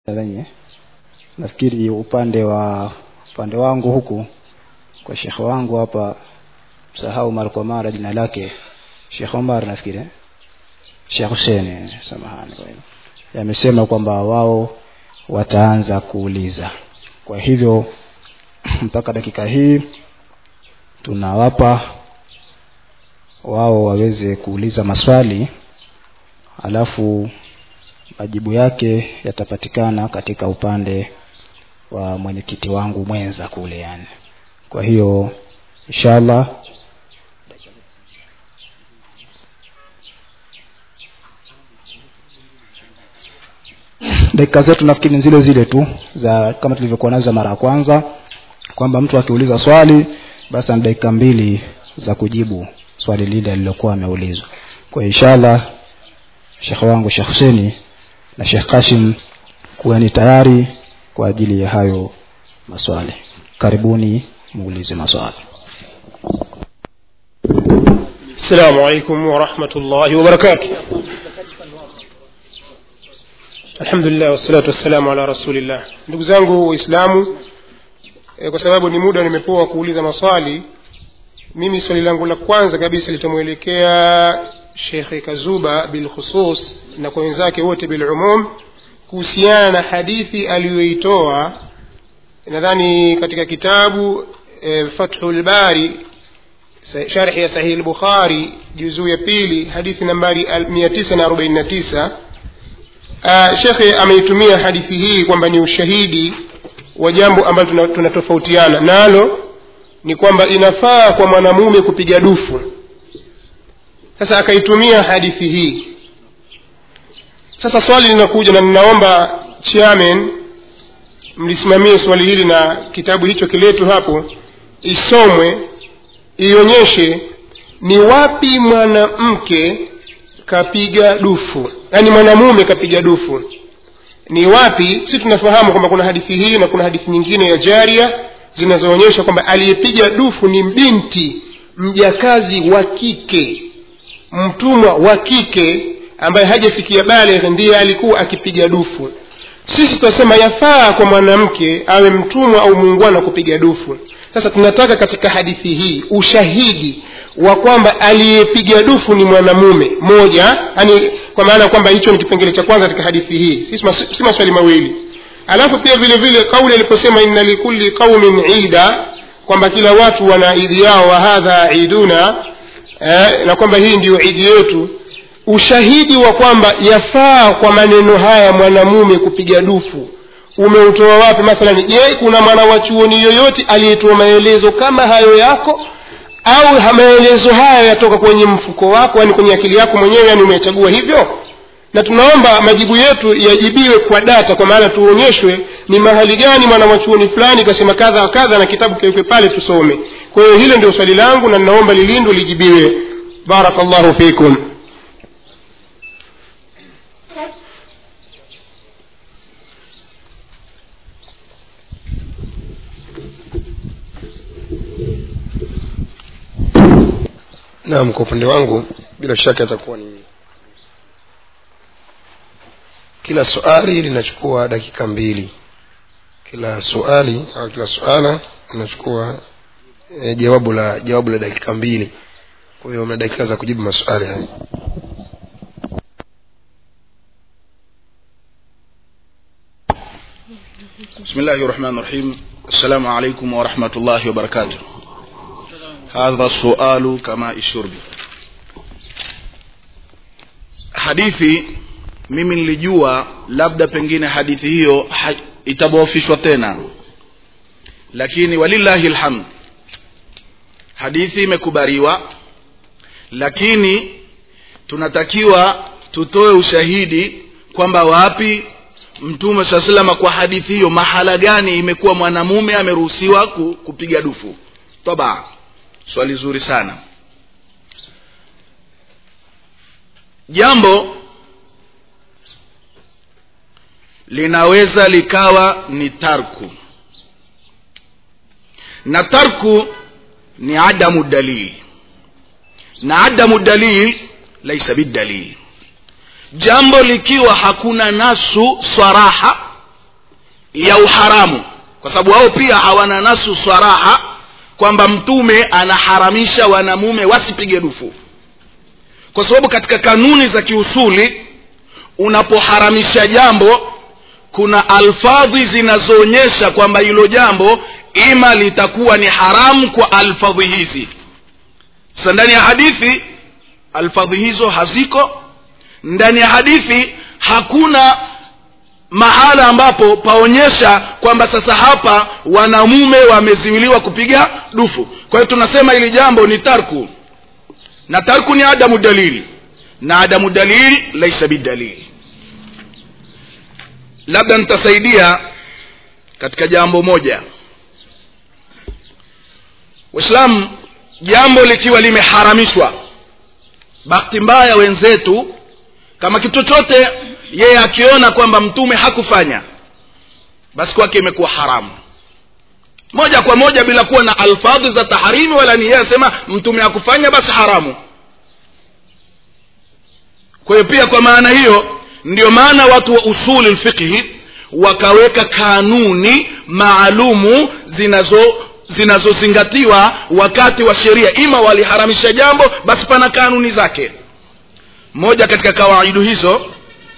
wenye nafikiri upande wa upande wangu huku kwa shekhe wangu hapa msahau mara kwa mara jina lake Sheikh Omar nafikiri eh? Sheikh Hussein samahani kwa hilo yamesema kwamba wao wataanza kuuliza kwa hivyo mpaka dakika hii tunawapa wao waweze kuuliza maswali alafu majibu yake yatapatikana katika upande wa mwenyekiti wangu mwenza kule yani kwa hiyo inshallah dakika zetu nafikiri ni zile zile tu za kama tulivyokuwa nazo mara ya kwanza kwamba mtu akiuliza swali basi ana dakika mbili za kujibu swali lile alilokuwa ameulizwa kwa inshallah shekhe wangu Sheikh Huseni na Sheikh Kashim kuwa ni tayari kwa ajili ya hayo maswali karibuni muulize maswali السلام عليكم ورحمة الله وبركاته الحمد لله والصلاة والسلام على رسول الله ndugu zangu waislamu e, kwa sababu ni muda nimepewa kuuliza maswali mimi swali langu la kwanza kabisa litamwelekea shekhe kazuba bilkhusus na kwa wenzake wote bilumum kuhusiana na hadithi aliyoitoa nadhani katika kitabu e, fathu lbari sharhi ya sahihi lbukhari juzuu ya pili hadithi nambari 949 uh, shekhe ameitumia hadithi hii kwamba ni ushahidi wa jambo ambalo tunatofautiana nalo ni kwamba inafaa kwa mwanamume kupiga dufu sasa akaitumia hadithi hii sasa swali linakuja na ninaomba chairman mlisimamie swali hili na kitabu hicho kiletu hapo isomwe ionyeshe ni wapi mwanamke kapiga dufu yaani mwanamume kapiga dufu ni wapi si tunafahamu kwamba kuna hadithi hii na kuna hadithi nyingine ya jaria zinazoonyesha kwamba aliyepiga dufu ni binti mjakazi wa kike mtumwa wa kike ambaye hajafikia balegh ndiye alikuwa akipiga dufu sisi tunasema yafaa kwa mwanamke awe mtumwa au muungwana kupiga dufu sasa tunataka katika hadithi hii ushahidi wa kwamba aliyepiga dufu ni mwanamume moja yani kwa maana kwamba hicho ni kipengele cha kwanza katika hadithi hii si maswali mawili alafu pia vile vile kauli aliposema inna likulli qaumin ida kwamba kila watu wana idi yao wa hadha iduna eh, na kwamba hii ndiyo idi yetu ushahidi wa kwamba yafaa kwa maneno haya mwanamume kupiga dufu umeutoa wapi mathalan je kuna mwana wa chuoni yoyote aliyetoa maelezo kama hayo yako au maelezo haya yatoka kwenye mfuko wako yani kwenye akili yako mwenyewe yani umechagua hivyo na tunaomba majibu yetu yajibiwe kwa data kwa maana tuonyeshwe ni mahali gani mwana wa chuoni fulani kasema kadha wa kadha na kitabu kiwekwe pale tusome kwa hiyo hilo ndio swali langu na ninaomba lilindwe lijibiwe barakallahu fikum naam kwa upande wangu bila shaka itakuwa ni kila swali linachukua dakika mbili kila swali au kila suala linachukua e, jawabu la jawabu la dakika mbili kwa hiyo mna dakika za kujibu maswali haya بسم الله الرحمن الرحيم السلام عليكم ورحمة الله وبركاته هذا السؤال كما الشرب hadithi mimi nilijua labda pengine hadithi hiyo ha, itabofishwa tena lakini walillahi lhamd hadithi imekubaliwa lakini tunatakiwa tutoe ushahidi kwamba wapi mtume saa salama kwa hadithi hiyo mahala gani imekuwa mwanamume ameruhusiwa kupiga dufu toba swali zuri sana jambo linaweza likawa ni tarku na tarku ni adamu dalil na adamu dalil laisa bidalil jambo likiwa hakuna nasu swaraha ya uharamu kwa sababu wao pia hawana nasu swaraha kwamba mtume anaharamisha wanamume wasipige dufu kwa sababu katika kanuni za kiusuli unapoharamisha jambo kuna alfadhi zinazoonyesha kwamba hilo jambo ima litakuwa ni haramu kwa alfadhi hizi sasa ndani ya hadithi alfadhi hizo haziko ndani ya hadithi hakuna mahala ambapo paonyesha kwamba sasa hapa wanamume wameziwiliwa kupiga dufu kwa hiyo tunasema hili jambo ni tarku na tarku ni adamu dalili na adamu dalili laisa bidalili labda nitasaidia katika jambo moja waislamu jambo likiwa limeharamishwa bahati mbaya wenzetu kama kitu chote yeye akiona kwamba mtume hakufanya basi kwake imekuwa haramu moja kwa moja bila kuwa na alfadhi za taharimi wala ni yeye asema mtume hakufanya basi haramu kwa hiyo pia kwa maana hiyo ndio maana watu wa usuli lfiqhi wakaweka kanuni maalumu zinazo zinazozingatiwa wakati wa sheria ima waliharamisha jambo basi pana kanuni zake moja katika kawaidu hizo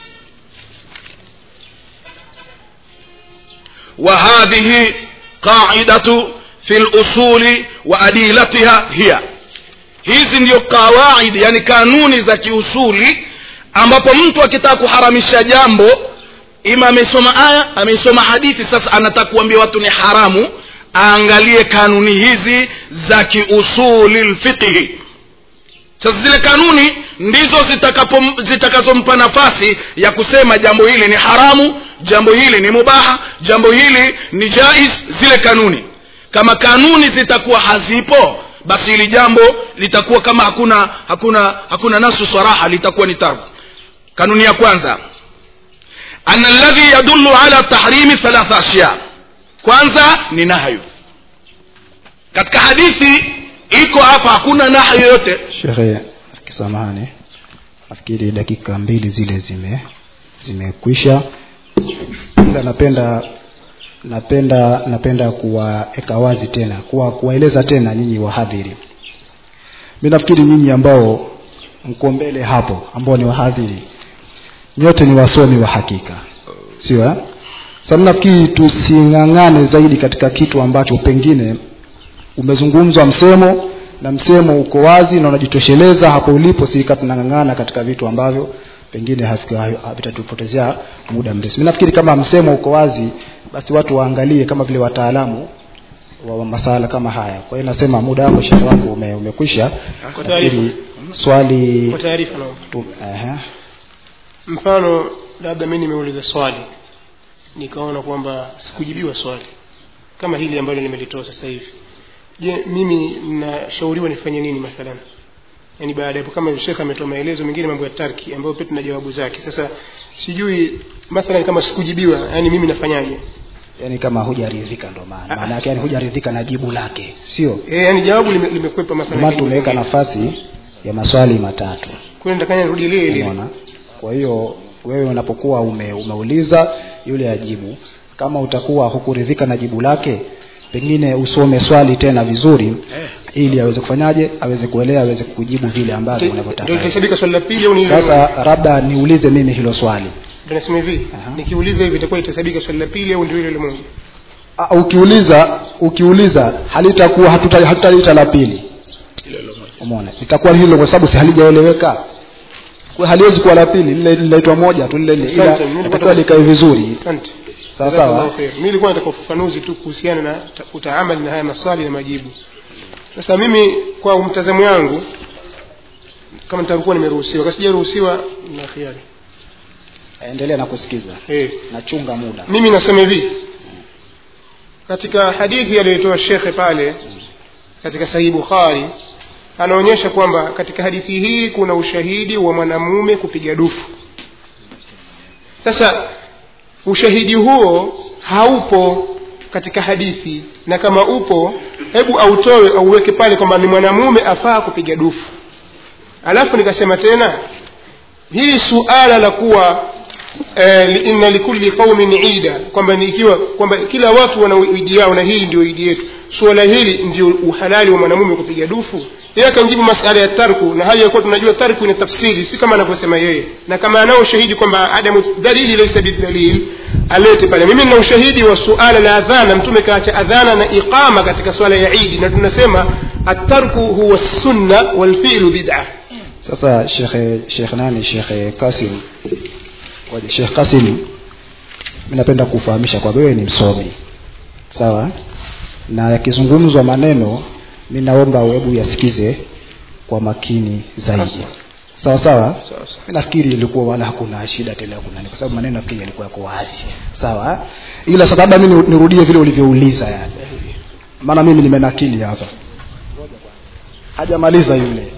وهذه قاعدة في الأصول وأديلتها هي hizi ndio kawaid yani kanuni za kiusuli ambapo mtu akitaka kuharamisha jambo ima amesoma aya amesoma hadithi sasa anataka kuambia watu ni haramu aangalie kanuni hizi za kiusuli lfiqhi sasa zile kanuni ndizo zitakazompa nafasi ya kusema jambo hili ni haramu jambo hili ni mubaha jambo hili ni jais zile kanuni kama kanuni zitakuwa hazipo basi hili jambo litakuwa kama hakuna hakuna hakuna nasu saraha litakuwa ni tarku kanuni ya kwanza ana alladhi yadullu ala tahrimi thalatha ashya kwanza ni nahyu katika hadithi iko hapa hakuna nahyu yoyote shekhe kisamahani nafikiri dakika mbili zile zime zimekwisha ila napenda napenda napenda kuwaeka wazi tena kuwa kuwaeleza tena nyinyi wahadhiri mi nafikiri nyinyi ambao mko mbele hapo ambao ni wahadhiri nyote ni wasomi wa hakika sio eh? sasa nafikiri tusing'ang'ane zaidi katika kitu ambacho pengine umezungumzwa msemo na msemo uko wazi na unajitosheleza hapo ulipo sika tunang'ang'ana katika vitu ambavyo pengine vitatupotezea muda mrefu mi nafikiri kama msemo uko wazi basi watu waangalie kama vile wataalamu wa masala kama haya kwa hiyo nasema muda wako shehe wangu ume, umekwisha Kwa taarifa. nafikiri swali kwa taarifa naomba tu, uh, mfano labda mi nimeuliza swali nikaona kwamba sikujibiwa swali kama hili ambalo nimelitoa sasa hivi je mimi nashauriwa nifanye nini mathalan yaani baada ya hapo kama shekhe ametoa maelezo mengine mambo ya tarki ambayo pia tuna jawabu zake sasa sijui mathalan kama sikujibiwa yaani mimi nafanyaje yani kama hujaridhika ndo maana maana yake yani hujaridhika na jibu lake sio e, yaani jawabu lime- limekwepa ndio mathalan maana tumeweka nafasi ya maswali matatu kwa nitakanya nirudi lile lile umeona kwa hiyo wewe unapokuwa ume, umeuliza yule ajibu kama utakuwa hukuridhika na jibu lake pengine usome swali tena vizuri ili aweze kufanyaje aweze kuelewa aweze kujibu vile ambavyo ndio unavyotaka litahesabika swali la pili au ni hilo sasa labda niulize mimi hilo swali ndio nasema hivi Aha. nikiuliza hivi itakuwa itahesabika swali la pili au ndio hilo ile moja Ah, ukiuliza ukiuliza halitakuwa hatuta- hatutaliita la pili umeona itakuwa hilo kwa sababu si halijaeleweka kwa haliwezi kuwa la pili lile linaitwa moja tu lile lile ila Asante, mimi itakuwa nilikuwa- likae vizuri asante sawa Jazakallahu sawa khair. Mimi nilikuwa nataka ufafanuzi tu kuhusiana na ta- utaamali na haya maswali na majibu. Sasa mimi kwa mtazamo wangu kama nitakuwa nimeruhusiwa, kama sijaruhusiwa na khiari. endelea na kusikiza Eh, nachunga muda mimi nasema hivi. Katika hadithi aliyotoa shekhe pale katika Sahih Bukhari anaonyesha kwamba katika hadithi hii kuna ushahidi wa mwanamume kupiga dufu. Sasa ushahidi huo haupo katika hadithi na kama upo hebu autoe auweke pale kwamba ni mwanamume afaa kupiga dufu alafu nikasema tena hili suala la kuwa eh, li- inna likulli qaumin ida kwamba ni ikiwa kwamba kila watu wana idi yao na hii ndio idi yetu suala hili ndio uhalali wa mwanamume kupiga dufu yeye akamjibu masala ya tarku na hali ya kuwa tunajua tarku ina tafsiri si kama anavyosema yeye na kama anao ushahidi kwamba adamu dalili laysa bidalil alete pale mimi nina ushahidi wa suala la adhana mtume kaacha adhana na iqama katika swala ya idi na tunasema atarku huwa sunna walfi'lu bid'ah sasa shekhe shekh nani shekhe kasim Ngoja, shekh kasim mi napenda kufahamisha kwamba wewe ni msomi sawa na yakizungumzwa maneno mi naomba hebu yasikize kwa makini zaidi sawa sawa mi nafikiri ilikuwa wala hakuna shida tena kuna nini kwa sababu maneno nafikiri yalikuwa yako wazi sawa ila sasa labda mi nirudie vile ulivyouliza yani maana mimi nimenakili hapa hajamaliza yule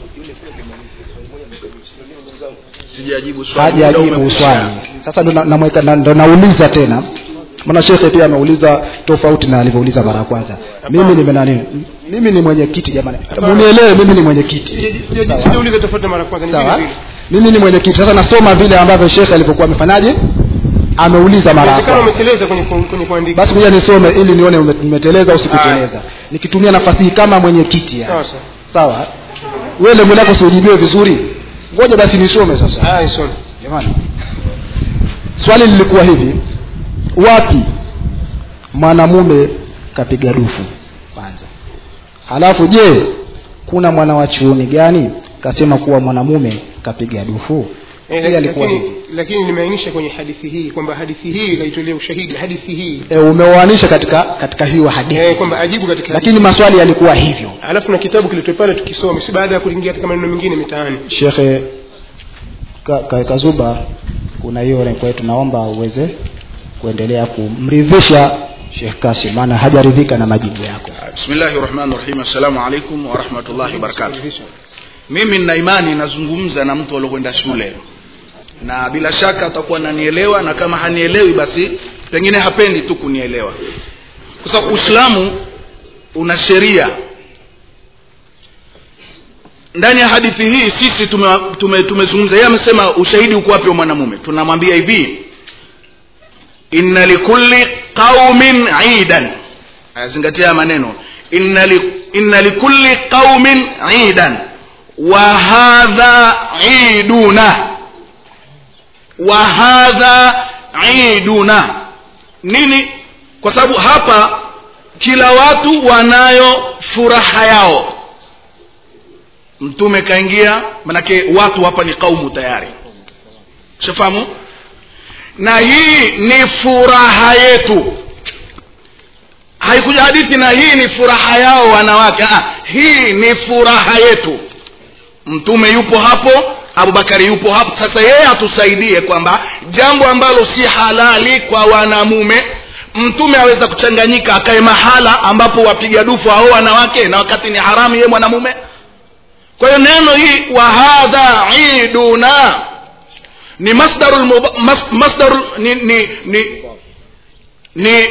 sijajibu swali hajajibu swali sasa ndo na- namweka- na- ndo nauliza tena maana shekhe pia ameuliza tofauti na alivyouliza mara ya kwanza mimi ni nani mimi ni mwenyekiti jamani munielewe mimi ni mwenyekiti Sawa. sijauliza tofauti na mara kwanza ni vile sawa vile mimi ni mwenyekiti sasa nasoma vile ambavyo shekhe alivyokuwa amefanyaje ameuliza mara ya inawezekana kwanza umeteleza kwenye ku- kwenye kuandika basi kuja nisome ili nione ume- umeteleza au sikuteleza nikitumia nafasi hii kama mwenyekiti sawa yani. sawa sawa wewe lengo lako siujibiwe vizuri ngoja basi nisome sasa haya isome jamani swali lilikuwa hivi wapi mwanamume kapiga dufu kwanza halafu je kuna mwana wa chuoni gani kasema kuwa mwanamume kapiga dufu Eh, Hili alikuwa lakini hivi lakini nimeainisha kwenye hadithi hii kwamba hadithi hii ikaitolea ushahidi hadithi hii e, umeoanisha katika katika hiyo hadithi eh, kwamba ajibu katika hadithi. lakini maswali yalikuwa hivyo alafu na kitabu kilitoe pale tukisome si baada ya kuingia katika maneno mengine mitaani shekhe ka, ka, kazuba kuna hiyo renko yetu naomba uweze kuendelea kumridhisha shekh kasim maana hajaridhika na majibu yako bismillahi rahmani rahim assalamu alaikum warahmatullahi wabarakatuh mimi nina imani nazungumza na mtu aliokwenda shule na bila shaka atakuwa nanielewa na kama hanielewi basi pengine hapendi tu kunielewa kwa sababu uislamu una sheria ndani ya hadithi hii sisi tumezungumza tume, tume yeye amesema ushahidi uko wapi wa mwanamume tunamwambia hivi inna likulli qaumin idan ayazingatia maneno inna, li, inna likulli qaumin idan wa hadha iduna wa hadha iduna nini kwa sababu hapa kila watu wanayo furaha yao mtume kaingia manake watu hapa ni kaumu tayari shafahamu na hii ni furaha yetu haikuja hadithi na hii ni furaha yao wanawake ah, hii ni furaha yetu mtume yupo hapo abubakari yupo hapo sasa yeye atusaidie kwamba jambo ambalo si halali kwa wanamume mtume aweza kuchanganyika akae mahala ambapo wapiga dufu hao wanawake na wakati ni haramu yeye mwanamume kwa hiyo neno hii wa hadha iduna ni masdaru mas, masdaru ni ni ni ni,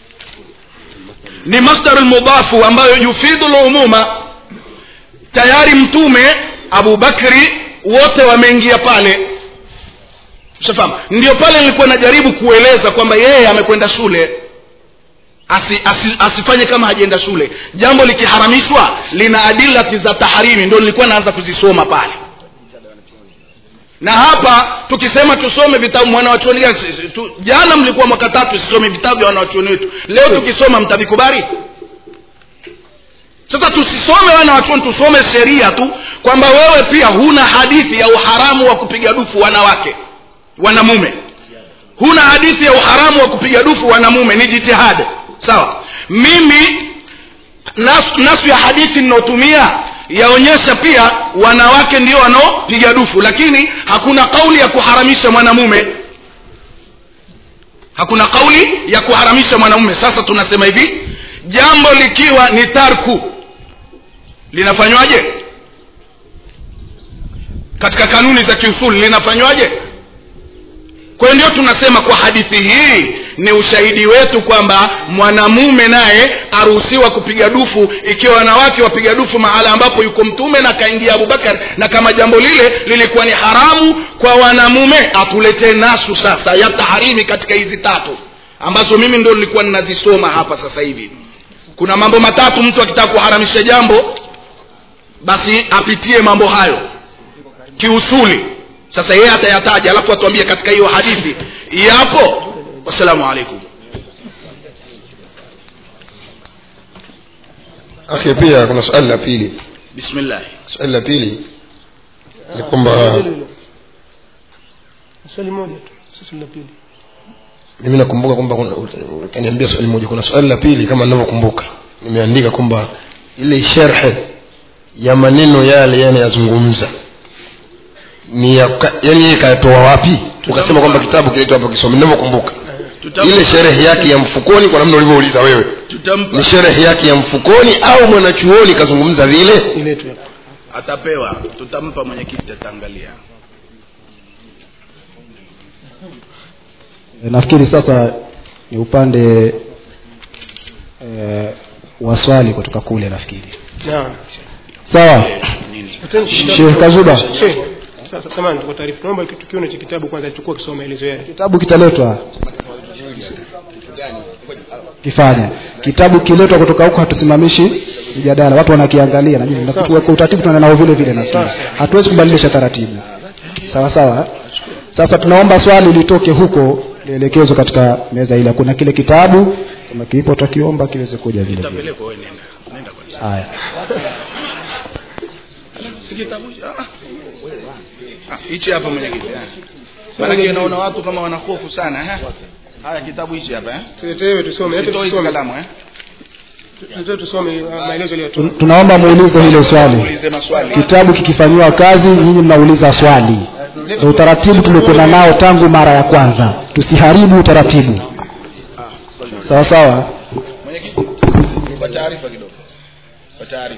ni masdaru lmudafu ambayo yufidu lumuma tayari mtume abubakri wote wameingia pale shafahamu ndio pale nilikuwa najaribu kueleza kwamba yeye amekwenda shule asi, asi, asifanye kama hajaenda shule jambo likiharamishwa lina adilati za taharimi ndio nilikuwa naanza kuzisoma pale na hapa tukisema tusome vitabu mwanawachuoni gani tu, jana mlikuwa mwaka tatu sisome vitabu vya wanawachuoni wetu leo tukisoma mtavikubali sasa tusisome wanawachuoni tusome sheria tu kwamba wewe pia huna hadithi ya uharamu wa kupiga dufu wanawake wanamume huna hadithi ya uharamu wa kupiga dufu wanamume ni jitihada sawa mimi nasu, nasu ya hadithi ninaotumia yaonyesha pia wanawake ndio wanaopiga dufu lakini hakuna kauli ya kuharamisha mwanamume hakuna kauli ya kuharamisha mwanamume sasa tunasema hivi jambo likiwa ni tarku linafanywaje katika kanuni za kiusuli linafanywaje kwa hiyo ndio tunasema kwa hadithi hii ni ushahidi wetu kwamba mwanamume naye aruhusiwa kupiga dufu ikiwa wanawake wapiga dufu mahala ambapo yuko mtume na kaingia abubakar na kama jambo lile lilikuwa ni haramu kwa wanamume atuletee nasu sasa ya taharimi katika hizi tatu ambazo mimi ndo nilikuwa ninazisoma hapa sasa hivi kuna mambo matatu mtu akitaka kuharamisha jambo basi apitie mambo hayo kiusuli sasa yeye atayataja alafu atuambie katika hiyo hadithi yapo wassalamu alaikum akhi pia kuna swali la pili bismillah swali la pili ni kwamba swali moja tu sio swali la pili mimi nakumbuka kwamba kuna- utaniambia swali moja kuna swali la pili kama ninavyokumbuka nimeandika kwamba ile sherhe ya maneno yale yanayazungumza ni ya, ka- yani yeye kayatoa wapi ukasema kwamba kitabu kinaitwa hapo kisome ninavyokumbuka Tutam- ile sherehe yake ya mfukoni kwa namna ulivyouliza wewe tutampa ni sherehe yake ya mfukoni au mwanachuoni kazungumza vile iletwe hapa atapewa tutampa mwenyekiti ataangalia E, nafikiri sasa ni upande e, wa swali kutoka kule nafikiri naam sawa Sheikh Kazuba. Sheikh, sasa samahani kwa taarifa naomba tukione cha kitabu kwanza chukua kisoma maelezo yake kitabu kitaletwa kifanya kitabu kiletwa kutoka huko hatusimamishi mjadala watu wanakiangalia na nini. Na kwa kwa utaratibu tunaenda nao vile vile nafikiri hatuwezi kubadilisha taratibu sawa sawa eh? sasa tunaomba swali litoke huko lielekezwe katika meza ile kuna kile kitabu kama kipo tutakiomba kiweze kuja vile vile tapelekwa wewe nenda nenda kwa haya si kitabu hicho? Ah. Ah, hichi hapa mwenyekiti eh. maanake naona watu kama wana hofu sana eh. haya kitabu hichi hapa eh. tuletewe tusome hata Sitoi tusome kalamu eh. tuletewe tusome uh, maelezo aliyotoa Tun- tunaomba muulize hilo swali Ulize maswali kitabu kikifanyiwa kazi nyinyi mnauliza swali ndio utaratibu tumekwenda nao tangu mara ya kwanza tusiharibu utaratibu sawa sawa mwenyekiti kwa taarifa kidogo kwa taarifa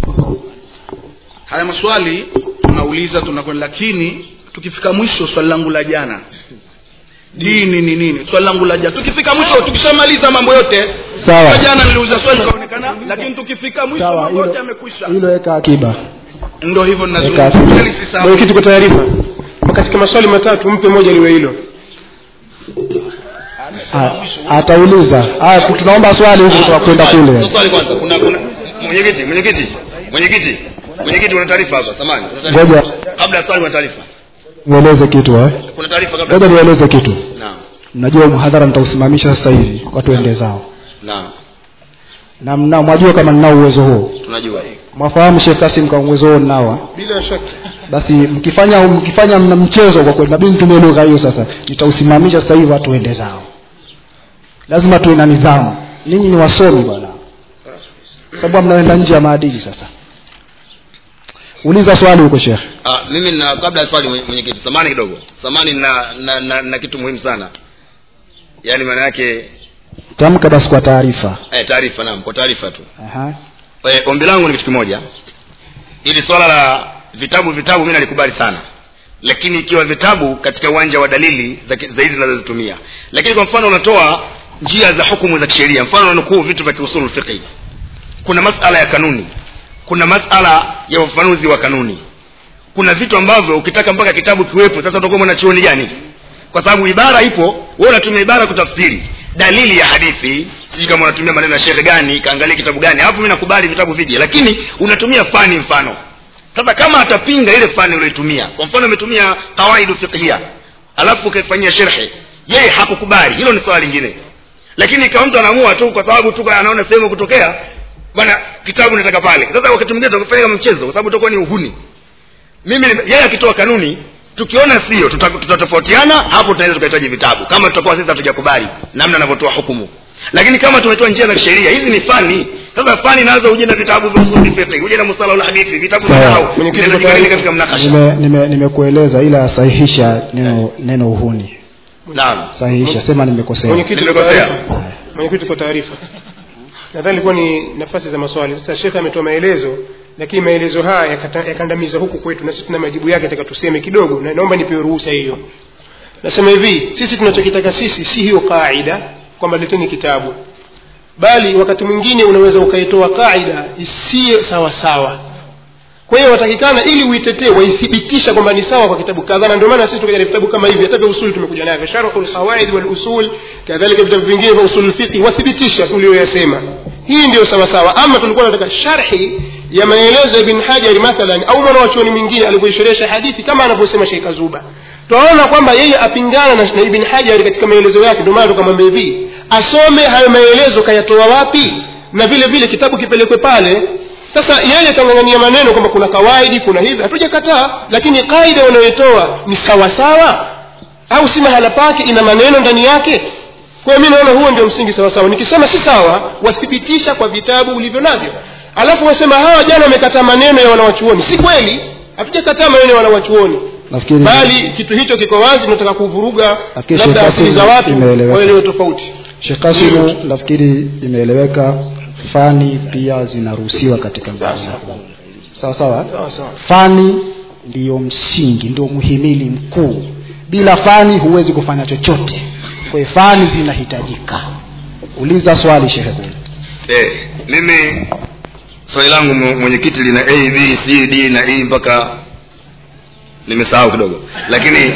haya maswali tunauliza tunakwenda lakini tukifika mwisho swali langu la jana dini ni nini swali langu la jana tukifika mwisho tukishamaliza mambo yote Sawa. Kwa jana niliuliza swali kaonekana lakini tukifika mwisho Sawa, mambo yote hilo- yamekwisha hilo weka akiba ndo hivyo Weka ninazungumza akiba. Yaani si sawa. mwenyekiti kwa taarifa katika maswali matatu mpe moja liwe hilo Ah, atauliza haya tunaomba swali huku kutoka kwenda kule Sio swali kwanza. Kuna kuna mwenyekiti, mwenyekiti, mwenyekiti, mwenyekiti, una taarifa hapa. Samani. ngoja Kabla ya swali kuna taarifa. nieleze kitu eh Kuna taarifa kabla. ngoja nieleze kitu Naam. mnajua mhadhara nitausimamisha sasa hivi watu ende zao Naam. na mna mwajua kama ninao uwezo huo Tunajua. mwafahamu Sheikh Kasim kwa uwezo huo ninao eh? bila shaka basi mkifanya mkifanya mna mchezo kwa kweli nabidi nitumie lugha hiyo sasa nitausimamisha sasa hivi watu waende zao lazima tuwe na nidhamu ninyi ni wasomi bwana sababu mnaenda nje ya maadili sasa uliza swali huko shekhe Ah, mimi na kabla ya swali mwenye- mwenyekiti, samani kidogo. Samani na na, na na kitu muhimu sana. Yaani maana yake tamka basi kwa taarifa eh, taarifa naam, kwa taarifa tu. Aha. Eh, ombi langu ni kitu kimoja. Ili swala la vitabu vitabu mimi nalikubali sana. Lakini ikiwa vitabu katika uwanja wa dalili za za hizi zinazozitumia. Lakini kwa mfano unatoa njia za hukumu za kisheria, mfano unanukuu vitu vya kiusul fiqh. Kuna masala ya kanuni. Kuna masala ya ufafanuzi wa kanuni. Kuna vitu ambavyo ukitaka mpaka kitabu kiwepo, sasa utakuwa mwanachuoni gani? Kwa sababu ibara ipo, wewe unatumia ibara kutafsiri dalili ya hadithi, sijui kama unatumia maneno ya shekhe gani, kaangalia kitabu gani. Hapo mimi nakubali vitabu vije, lakini unatumia fani mfano. Sasa kama atapinga ile fani uliyotumia, kwa mfano umetumia qawaidu fiqhia, alafu ukaifanyia sherhe, yeye hakukubali, hilo ni swala lingine. Lakini kama mtu anaamua tu kwa sababu tu anaona sehemu kutokea, bwana kitabu nataka pale. Sasa wakati mwingine tutakufanya kama mchezo, kwa sababu utakuwa ni uhuni mimi nime- yeye akitoa kanuni tukiona sio tuta- tutatofautiana hapo tunaweza tukahitaji vitabu kama tutakuwa sisi hatujakubali namna anavyotoa hukumu lakini kama tumetoa njia za kisheria hizi ni fani sasa fani nazo uje na vitabu vya usuli fiqh uje na musala ul hadithi vitabu vya Sawa. nahau Mwenyekiti, Vinaweza kwa jikabili taarifa. katika mnakasha Nime- nime- nimekueleza ila sahihisha neno neno uhuni naam sahihisha sema nimekosea mwenyekiti kwa Nimekosea. taarifa mwenyekiti kwa taarifa nadhani ilikuwa ni nafasi za maswali sasa shekhe ametoa maelezo lakini maelezo haya yakata- yakandamiza huku kwetu na sisi tuna majibu yake taka tuseme kidogo na naomba nipewe ruhusa hiyo nasema hivi sisi tunachokitaka sisi si hiyo qaida kwamba leteni kitabu bali wakati mwingine unaweza ukaitoa qaida isiyo sawa sawa kwa hiyo watakikana ili uitetee waithibitisha kwamba ni sawa kwa kitabu kadhaa na ndio maana sisi tukaja na vitabu kama hivi hata vya usuli tumekuja navyo sharhu lqawaid walusul kadhalika vitabu vingine vya usul lfiqhi wathibitisha tuliyoyasema hii ndio sawa sawa ama tulikuwa tunataka sharhi ya maelezo ya ibn hajari mathalan au mwanawachuoni mwingine alivyoisherehesha hadithi kama anavyosema sheikh azuba twaona kwamba yeye apingana na, na ibn hajari katika maelezo yake ndio maana tukamwambia hivi asome hayo maelezo kayatoa wapi na vile vile kitabu kipelekwe pale sasa yeye kang'ang'ania maneno kwamba kuna kawaidi kuna hivi hatujakataa lakini kaida wanayoitoa ni sawasawa au si mahala pake ina maneno ndani yake kwa hiyo mi naona huo ndio msingi sawasawa nikisema si sawa wathibitisha kwa vitabu ulivyo navyo alafu wasema hawa jana wamekataa maneno ya wanawachuoni si kweli hatujakataa maneno ya wanawachuoni nafikiri bali kitu hicho kiko wazi tunataka kuvuruga Lakini labda Sheikh akili za Qasim watu imeeleweka. waelewe tofauti Sheikh Qasim nafikiri imeeleweka fani pia zinaruhusiwa katika mjadala sawa sawa sawa sawa fani ndiyo msingi ndio muhimili mkuu bila fani huwezi kufanya chochote kwa hiyo fani zinahitajika uliza swali shekhe kule eh, mimi swali langu mwe- mwenyekiti lina a b c d na e mpaka nimesahau kidogo lakini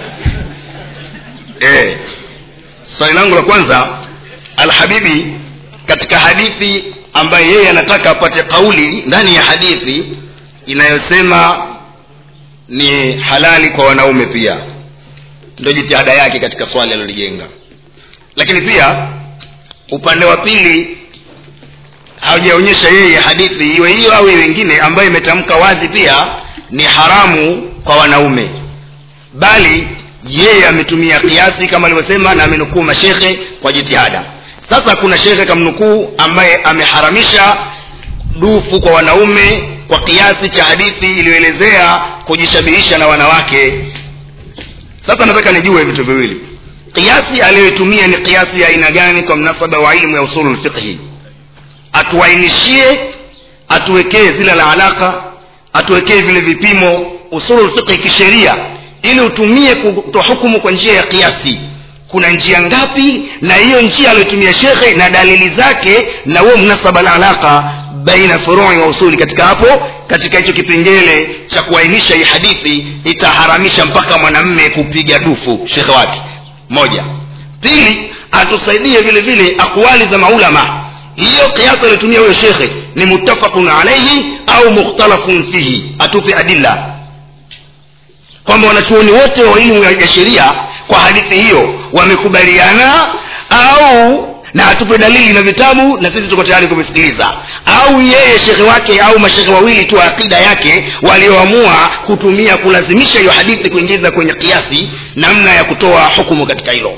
eh, swali langu la kwanza alhabibi katika hadithi ambaye yeye anataka apate kauli ndani ya hadithi inayosema ni halali kwa wanaume pia ndio jitihada yake katika swali alilolijenga lakini pia upande wa pili haujaonyesha yeye hadithi iwe hiyo au iwe wengine ambayo imetamka wazi pia ni haramu kwa wanaume bali yeye ametumia kiasi kama alivyosema na amenukuu mashekhe kwa jitihada sasa kuna shekhe kamnukuu ambaye ameharamisha dufu kwa wanaume kwa kiasi cha hadithi iliyoelezea kujishabihisha na wanawake sasa nataka nijue vitu viwili kiasi aliyoitumia ni kiasi ya aina gani kwa mnasaba wa ilmu ya usulu lfiqhi atuainishie atuwekee zile la alaka atuwekee vile vipimo usulu lfiqhi kisheria ili utumie kutoa hukumu kwa njia ya kiasi kuna njia ngapi na hiyo njia aliyotumia shekhe na dalili zake na huo mnasaba la alaka baina furui wa usuli katika hapo katika hicho kipengele cha kuainisha hii hadithi itaharamisha mpaka mwanamme kupiga dufu shekhe wake moja pili atusaidie vile vile akwali za maulama hiyo kiasi aliyotumia huyo shekhe ni muttafaqun alaihi au mukhtalafun fihi atupe adilla kwamba wanachuoni wote wa elimu ya sheria kwa hadithi hiyo wamekubaliana au na atupe dalili na vitabu na sisi tuko tayari kuvisikiliza au yeye shekhe wake au mashekhe wawili tu wa akida yake walioamua kutumia kulazimisha hiyo hadithi kuingiza kwenye kiasi namna ya kutoa hukumu katika hilo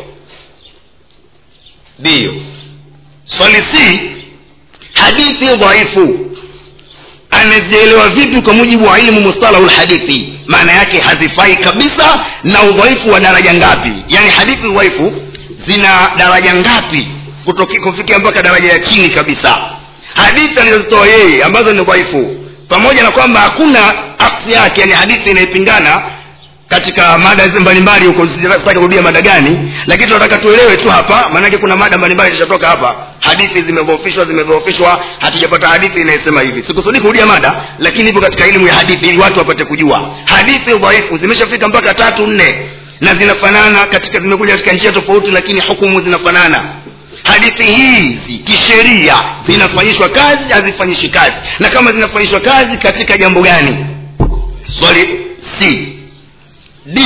ndiyo swali si hadithi dhaifu amezielewa vipi kwa mujibu wa ilmu mustalahu lhadithi maana yake hazifai kabisa na udhaifu wa daraja ngapi yaani hadithi udhaifu zina daraja ngapi kutoki- kufikia mpaka daraja ya chini kabisa hadithi alizozitoa yeye ambazo ni dhaifu pamoja na kwamba hakuna aksi yake yani hadithi inayopingana katika mada hizi mbalimbali huko sitaki kurudia mada gani lakini tunataka tuelewe tu hapa maanake kuna mada mbalimbali zitatoka hapa hadithi zimedhoofishwa zimedhoofishwa hatujapata hadithi inayosema hivi sikusudi kurudia mada lakini ipo katika elimu ya hadithi ili watu wapate kujua hadithi dhaifu zimeshafika mpaka tatu nne na zinafanana katika zimekuja katika njia tofauti lakini hukumu zinafanana hadithi hizi kisheria zinafanyishwa kazi hazifanyishi kazi na kama zinafanyishwa kazi katika jambo gani swali c d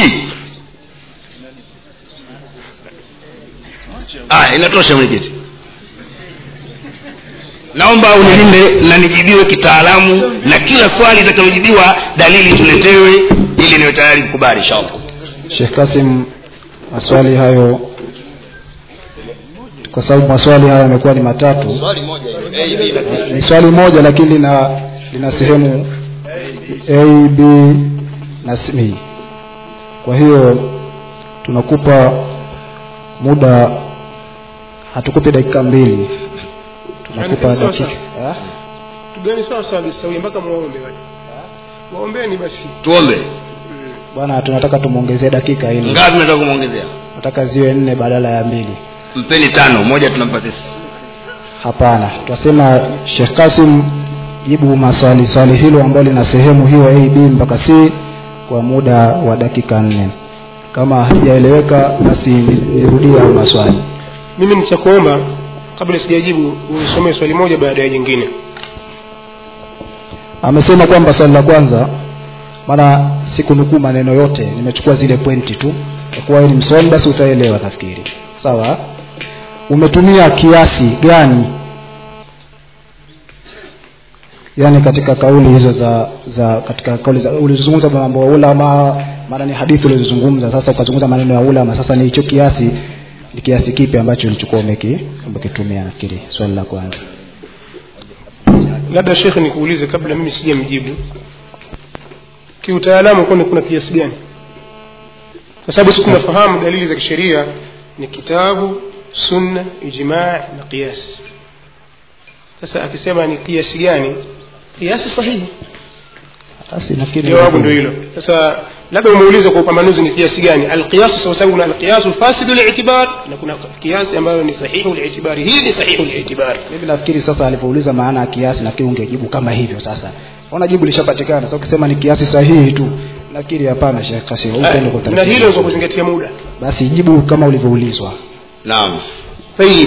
ah inatosha mwenyekiti naomba unilinde na nijibiwe kitaalamu na kila swali itakalojibiwa dalili tuletewe ili niwe tayari kukubali inshallah Sheikh Kasim maswali hayo kwa sababu maswali haya yamekuwa ni matatu ni swali moja lakini lina lina sehemu a b na c kwa hiyo tunakupa muda hatukupi dakika mbili tunakupa Yaani, sawa, dakika Ah? tugani sawa sawa bisawia mpaka muombe wale waombeni basi tuombe bwana tunataka tumwongezee dakika ili ngapi nataka kumwongezea nataka ziwe nne badala ya mbili mpeni tano moja tunampa sisi hapana twasema shekh kasim jibu maswali swali hilo ambalo lina sehemu hiyo a b mpaka c kwa muda wa dakika nne kama haijaeleweka basi nirudie hayo maswali mimi nitakuomba kabla sijajibu unisomee swali moja baada ya jingine amesema kwamba swali la kwanza maana sikunukuu maneno yote nimechukua zile pointi tu kwa kuwa wewe ni msomi basi utaelewa nafikiri sawa umetumia kiasi gani yani katika kauli hizo za za katika kauli za ulizozungumza mambo ya ulama maana ni hadithi ulizozungumza sasa ukazungumza maneno ya ulama sasa ni hicho kiasi ni kiasi kipi ambacho ulichukua umeki umekitumia nafikiri swali la kwanza labda shekhe nikuulize kabla mimi sijamjibu kiutaalamu kwani kuna kiasi gani kwa sababu si tunafahamu dalili za kisheria ni kitabu sunna ijmaa na qiyas sasa akisema ni kiasi gani kiasi sahihi basi nafikiri jawabu ndio hilo sasa labda umeuliza kwa upambanuzi ni kiasi gani alqiyasu kwa sababu kuna alqiyasu fasidu li'tibar na kuna kiasi ambayo ni sahihu li'tibari hii ni sahihu li'tibari mimi nafikiri sasa alipouliza maana ya kiasi nafikiri ungejibu kama hivyo sasa ona jibu lishapatikana sasa ukisema ni kiasi sahihi tu nafikiri hapana Sheikh Kasim upende kwa na taratibu. hilo ni kwa kuzingatia muda basi jibu kama ulivyoulizwa naam tayib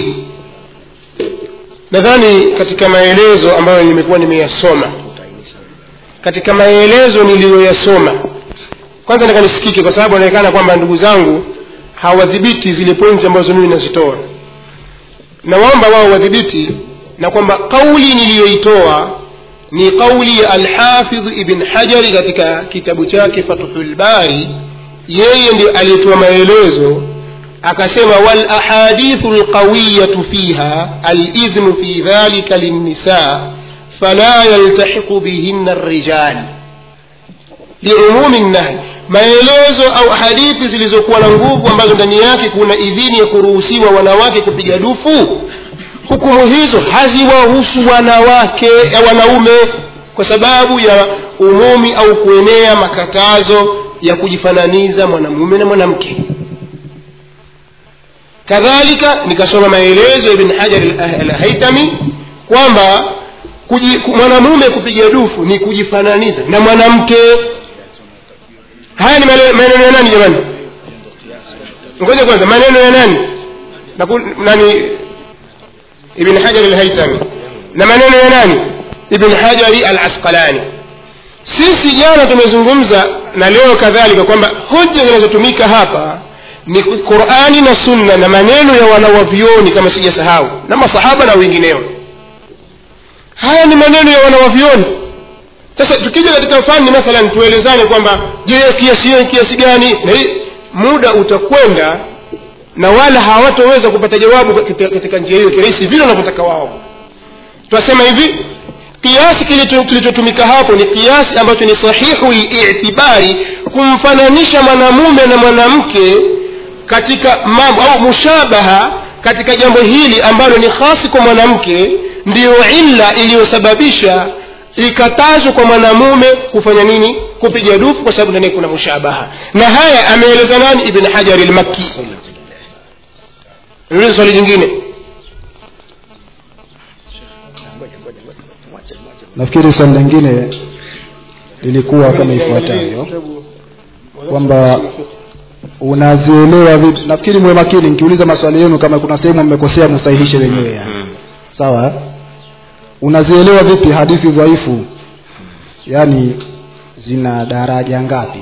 nadhani katika maelezo ambayo nimekuwa nimeyasoma katika maelezo niliyoyasoma kwanza nataka nisikike kwa sababu inaonekana kwamba ndugu zangu hawadhibiti zile pointi ambazo mimi nazitoa nawaomba wao wadhibiti na kwamba kauli niliyoitoa ni kauli ya alhafidh ibn hajari katika kitabu chake fathul bari yeye ndio aliyetoa maelezo akasema wal ahadithu alqawiyatu fiha alidhnu fi dhalika linnisa fala yaltahiqu bihinna arrijal liumumi nahi maelezo au hadithi zilizokuwa na nguvu ambazo ndani yake kuna idhini ya kuruhusiwa wanawake kupiga dufu hukumu hizo haziwahusu wanawake ya wanaume kwa sababu ya umumi au kuenea makatazo ya kujifananiza mwanamume na mwanamke kadhalika nikasoma maelezo ya ibn hajar al- al-haitami kwamba kuji- ku- mwanamume kupiga dufu ni kujifananiza na mwanamke haya ni male- maneno ya nani jamani ngoja kwanza maneno ya nani Naku- nani ibn hajar al-haitami na maneno ya nani ibn hajari al-asqalani sisi jana tumezungumza na leo kadhalika kwamba hoja zinazotumika hapa ni qurani na sunna na maneno ya wanawavyoni kama sijasahau na masahaba na wengineo haya ni maneno ya wanawavyoni sasa tukija katika fani mathalan tuelezane kwamba je kiasi hiyo ni kiasi gani na hii muda utakwenda na wala hawatoweza kupata jawabu katika, katika njia hiyo kirahisi vile wanavyotaka wao twasema hivi kiasi kilicho- kilichotumika hapo ni kiasi ambacho ni sahihu liitibari kumfananisha mwanamume na mwanamke katika mambo au mushabaha katika jambo hili ambalo ni hasi kwa mwanamke ndiyo illa iliyosababisha ikatazwa kwa mwanamume kufanya nini kupiga dufu kwa sababu ndani kuna mushabaha na haya ameeleza nani ibn hajari lmakki niulize swali jingine nafikiri swali lingine lilikuwa kama ifuatavyo kwamba unazielewa vipi nafikiri mwe makini nikiuliza maswali yenu kama kuna sehemu mmekosea msahihishe wenyewe yani. sawa unazielewa vipi hadithi dhaifu yaani zina daraja ngapi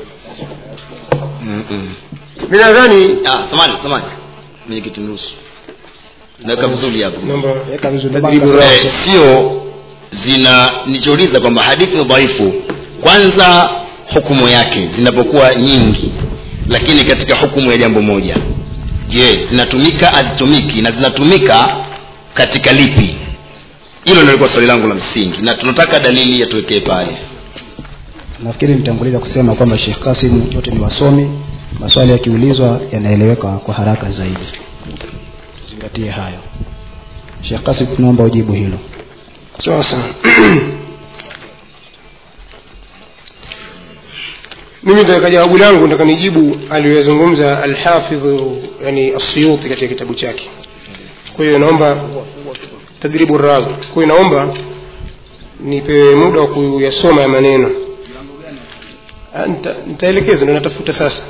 mi nadhani ah samani samani mwenyekiti mruhusu naweka vizuri hapo naomba weka vizuri Tadribu Ndio maana Eh, sio zina nichouliza kwamba hadithi dhaifu kwanza hukumu yake zinapokuwa nyingi lakini katika hukumu ya jambo moja je zinatumika hazitumiki na zinatumika katika lipi hilo ndio lilikuwa swali langu la msingi na tunataka dalili yatuwekee pale nafikiri nitanguliza kusema kwamba Sheikh Kasim wote ni wasomi maswali yakiulizwa yanaeleweka kwa haraka zaidi tuzingatie hayo Sheikh Kasim tunaomba ujibu hilo sawa sawa mimi nitaka jawabu langu nataka nijibu aliyoyazungumza alhafidhu yani asiyuti katika kitabu chake kwa hiyo naomba tadribu rawi kwa hiyo naomba nipewe muda wa kuyasoma ya maneno Ah, nita- nitaelekeza ndo natafuta sasa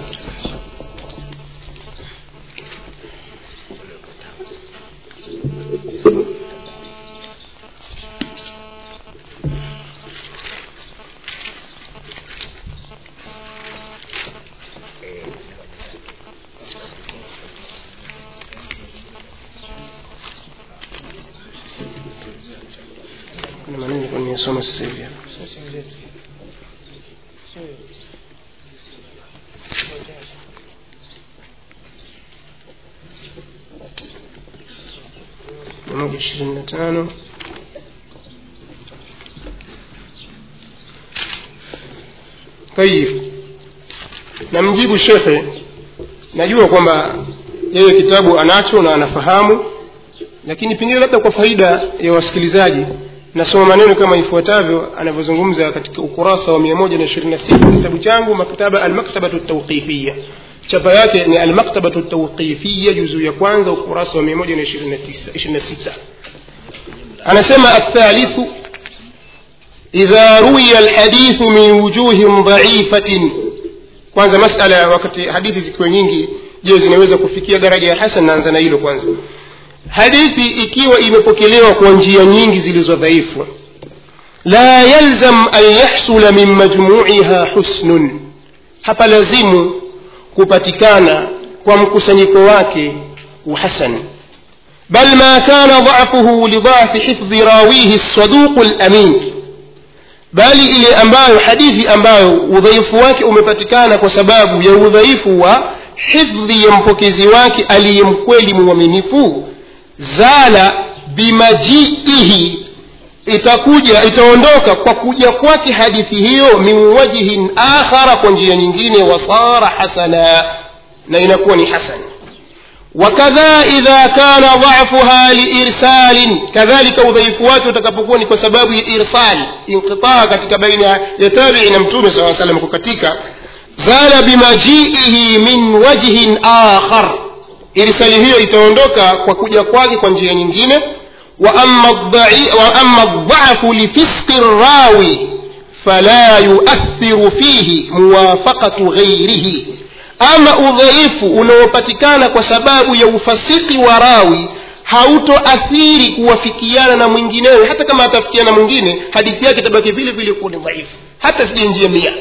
kuna maneno nilikuwa nimesoma sasa hivi hapa. mia moja ishirini na tano tayib namjibu shekhe najua kwamba yeye kitabu anacho na anafahamu lakini pengine labda kwa faida ya wasikilizaji nasoma maneno kama ifuatavyo anavyozungumza katika ukurasa wa 126 kitabu changu maktaba almaktabatu tawqifiya chapa yake ni almaktabatu tawqifiya juzu ya kwanza ukurasa wa 126 anasema athalithu idha ruwiya alhadithu min wujuhin dhaifatin kwanza masala wakati hadithi zikiwa nyingi je zinaweza kufikia daraja ya hasan naanza na hilo kwanza hadithi ikiwa imepokelewa kwa njia nyingi zilizo dhaifu la yalzam an yahsula min majmuiha husnun hapa lazimu kupatikana kwa mkusanyiko wake uhasan bal ma kana dhafuhu lidhafi hifdhi rawihi saduqu lamin bali ile ambayo hadithi ambayo udhaifu wake umepatikana kwa sababu ya udhaifu wa hifdhi ya mpokezi wake aliyemkweli mwaminifu zala bimajiihi itakuja itaondoka kwa kuja kwake hadithi hiyo min wajhin akhara kwa njia nyingine wasara hasana na inakuwa ni hasan wakadha idha kana dhafuha liirsalin kadhalika udhaifu wake utakapokuwa ni kwa sababu ya irsal inqitaa katika baina ya tabii na mtume saa salam kukatika zala bimajiihi min wajhin akhar irsali hiyo itaondoka kwa kuja kwake kwa njia nyingine wa amma dhafu lifisqi rawi fala yuathiru fihi muwafaqatu ghairihi ama udhaifu unaopatikana kwa sababu ya ufasiki wa rawi hautoathiri kuwafikiana na mwinginewe hata kama atafikiana na mwingine hadithi yake itabaki vile vile kuwa ni dhaifu hata sije njia mia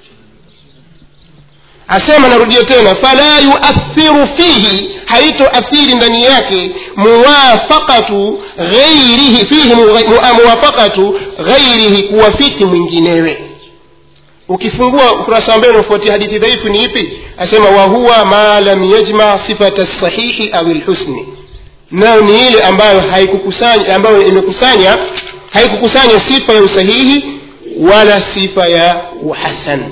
asema narudia tena fala yuathiru fihi haitoathiri ndani yake muwafaqatu ghairihi fihi muwafaqatu ghairihi kuwafiki mwinginewe ukifungua ukurasa wa mbele unafuatia hadithi dhaifu ni ipi asema wahuwa ma lam yajma sifata sahihi au lhusni nayo ni ile ambayo haikukusanya ambayo imekusanya haikukusanya sifa ya usahihi wala sifa ya uhasan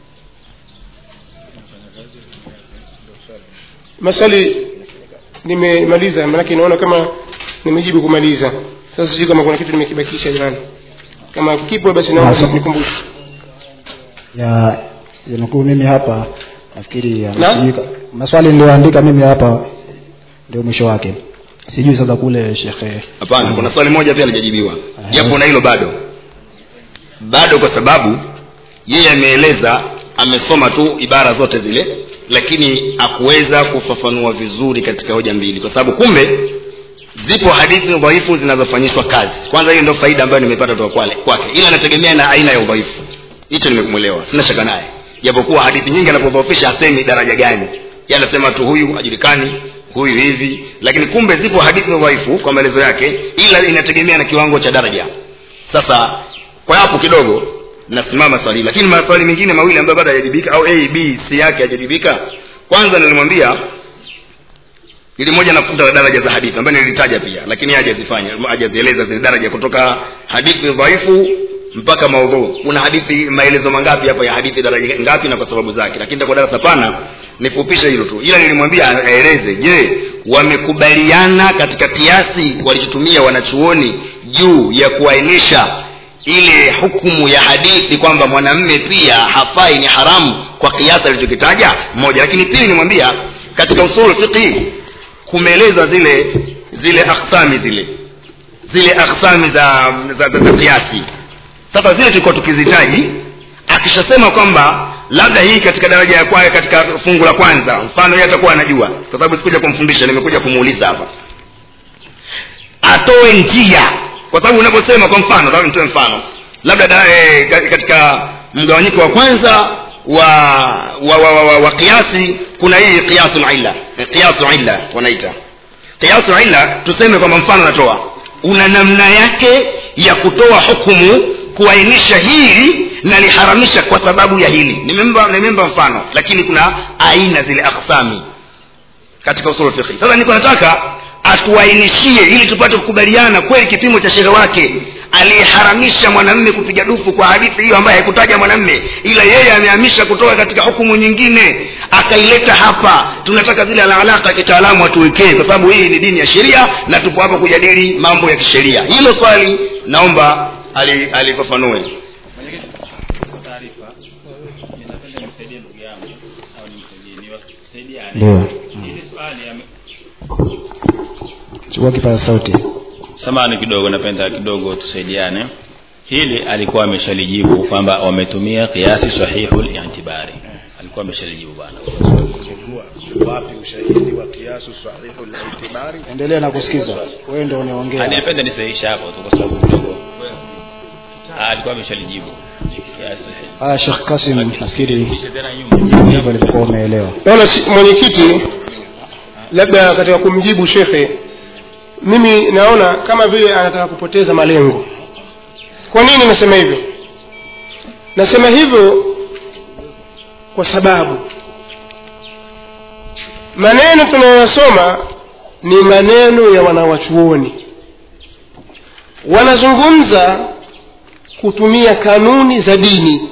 maswali nimemaliza manake naona kama nimejibu kumaliza sasa sijui kama kuna kitu nimekibakisha jamani kama kipo basi naomba nikumbushe ya yanukuu mimi hapa nafikiri ya- Na? sijui ka- maswali niliyoandika mimi hapa ndio mwisho wake sijui sasa kule shekhe hapana kuna swali moja pia alijajibiwa Ah, japo yes. na hilo bado bado kwa sababu yeye ameeleza amesoma tu ibara zote zile lakini hakuweza kufafanua vizuri katika hoja mbili kwa sababu kumbe zipo hadithi dhaifu zinazofanyishwa kazi kwanza hiyo ndio faida ambayo nimepata toka kwale kwake ila anategemea na aina ya udhaifu hicho nimekumwelewa sina shaka naye japokuwa hadithi nyingi anapodhoofisha hasemi daraja gani Yeye anasema tu huyu hajulikani huyu hivi lakini kumbe zipo hadithi dhaifu kwa maelezo yake ila inategemea na kiwango cha daraja sasa kwa hapo kidogo nasimama swali lakini maswali mengine mawili ambayo bado hayajibika au a b c yake hajajibika kwanza nilimwambia ili moja nafuta daraja za hadithi ambayo nilitaja pia lakini yeye hajazifanya hajazieleza zile daraja kutoka hadithi dhaifu mpaka maudhu kuna hadithi maelezo mangapi hapa ya hadithi daraja ngapi na kwa sababu zake lakini kwa darasa pana nifupishe hilo tu ila nilimwambia aeleze je wamekubaliana katika kiasi walichotumia wanachuoni juu ya kuainisha ile hukumu ya hadithi kwamba mwanamme pia hafai ni haramu kwa kiasi alichokitaja moja lakini pili nimwambia katika usulu fiqhi kumeeleza zile zile aksami zile zile aksami za za, za, za kiasi sasa zile tulikuwa tukizitaji akishasema kwamba labda hii katika daraja ya kwayo katika fungu la kwanza mfano yeye atakuwa anajua kwa sababu sikuja kumfundisha nimekuja kumuuliza hapa atoe njia kwa sababu unaposema kwa mfano labda nitoe mfano labda da, e, katika mgawanyiko wa kwanza wa wa, wa, wa, wa, wa kiasi kuna hii qiyasul illa qiyasul illa wanaita qiyasul illa tuseme kwamba mfano natoa una namna yake ya kutoa hukumu kuainisha hili na liharamisha kwa sababu ya hili nimemba nimemba mfano lakini kuna aina zile aksami katika usul fiqh sasa niko nataka atuainishie ili tupate kukubaliana kweli kipimo cha shehe wake aliyeharamisha mwanamme kupiga dufu kwa hadithi hiyo ambaye haikutaja mwanamme ila yeye amehamisha kutoka katika hukumu nyingine akaileta hapa tunataka zile alalaka kitaalamu atuwekee kwa sababu hii ni dini ya sheria na tupo hapa kujadili mambo ya kisheria hilo swali naomba alifafanue ali taarifa ninapenda nimsaidie ndugu yangu au nimsaidie niwasaidiane ndio hili swali ame- chukua kipaza sauti samani kidogo napenda kidogo tusaidiane hili alikuwa ameshalijibu kwamba wametumia kiasi sahihu litibari alikuwa ameshalijibu bwana wapi ushahidi wa kiasu sahihu litibari endelea na kusikiza wewe ndio unaongea nilipenda nisahihisha hapo tu kwa sababu kidogo Ah, alikuwa ameshalijibu kiasi sahihi haya Sheikh Kasim nafikiri kisha tena nyuma hivyo alivyokuwa umeelewa naona si- mwenyekiti labda katika kumjibu shekhe mimi naona kama vile anataka kupoteza malengo kwa nini nasema hivyo nasema hivyo kwa sababu maneno tunayoyasoma ni maneno ya wanawachuoni wanazungumza kutumia kanuni za dini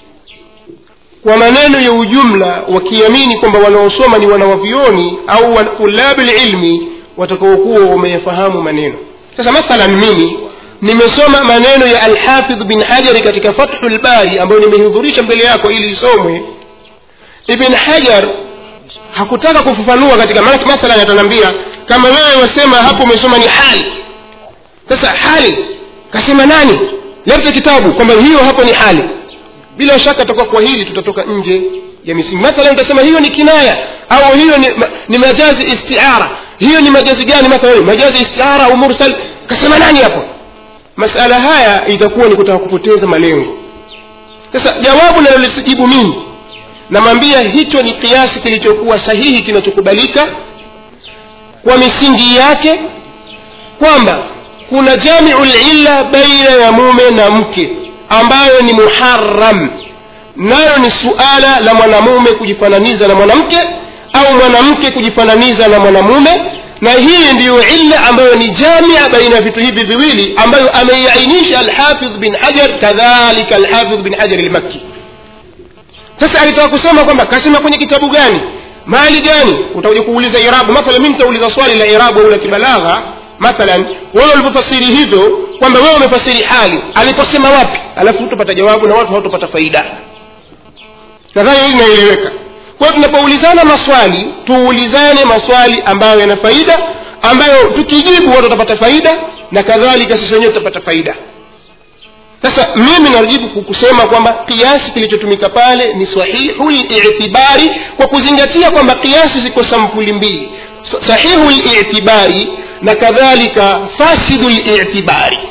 kwa maneno ya ujumla wakiamini kwamba wanaosoma ni wanawavioni au wa- tulabu lilmi watakaokuwa wameyafahamu maneno sasa mathalan mimi nimesoma maneno ya alhafidh bin hajari katika fathu lbari ambayo nimehudhurisha mbele yako ili isomwe ibn hajar hakutaka kufafanua katika maana mathalan ataniambia kama wewe wasema hapo umesoma ni hali sasa hali kasema nani lete kitabu kwamba hiyo hapo ni hali bila shaka tutakuwa kwa hili tutatoka nje ya misingi mathalan utasema hiyo ni kinaya au hiyo ni, ma, ni majazi istiara hiyo ni majazi gani mathalan majazi istiara au mursal kasema nani hapo masala haya itakuwa ni kutaka kupoteza malengo sasa jawabu nalolisijibu mimi namwambia hicho ni kiasi kilichokuwa sahihi kinachokubalika kwa misingi yake kwamba kuna jamiu lilla baina ya mume na mke ambayo ni muharam nayo ni suala la mwanamume kujifananiza na mwanamke au mwanamke kujifananiza na mwanamume na hii ndiyo illa ambayo ni jamia baina ya vitu hivi viwili ambayo ameiainisha alhafidh bin hajar kadhalika alhafidh bin hajar almakki sasa alitaka kusema kwamba kasema kwenye kitabu gani mali gani utakuja kuuliza irabu mathalan mimi nitauliza swali la irabu au la kibalagha mathalan wewe ulipofasiri hivyo kwamba wewe umefasiri hali aliposema wapi alafu hutopata jawabu na watu hawatopata faida nadhani hili inaeleweka kwa hiyo tunapoulizana maswali tuulizane maswali ambayo yana faida ambayo tukijibu watu watapata faida na kadhalika sisi wenyewe tutapata faida sasa mimi najibu kusema kwamba kiasi kilichotumika pale ni sahihu litibari kwa kuzingatia kwamba kiasi ziko sampuli mbili sahihu litibari na kadhalika fasidu litibari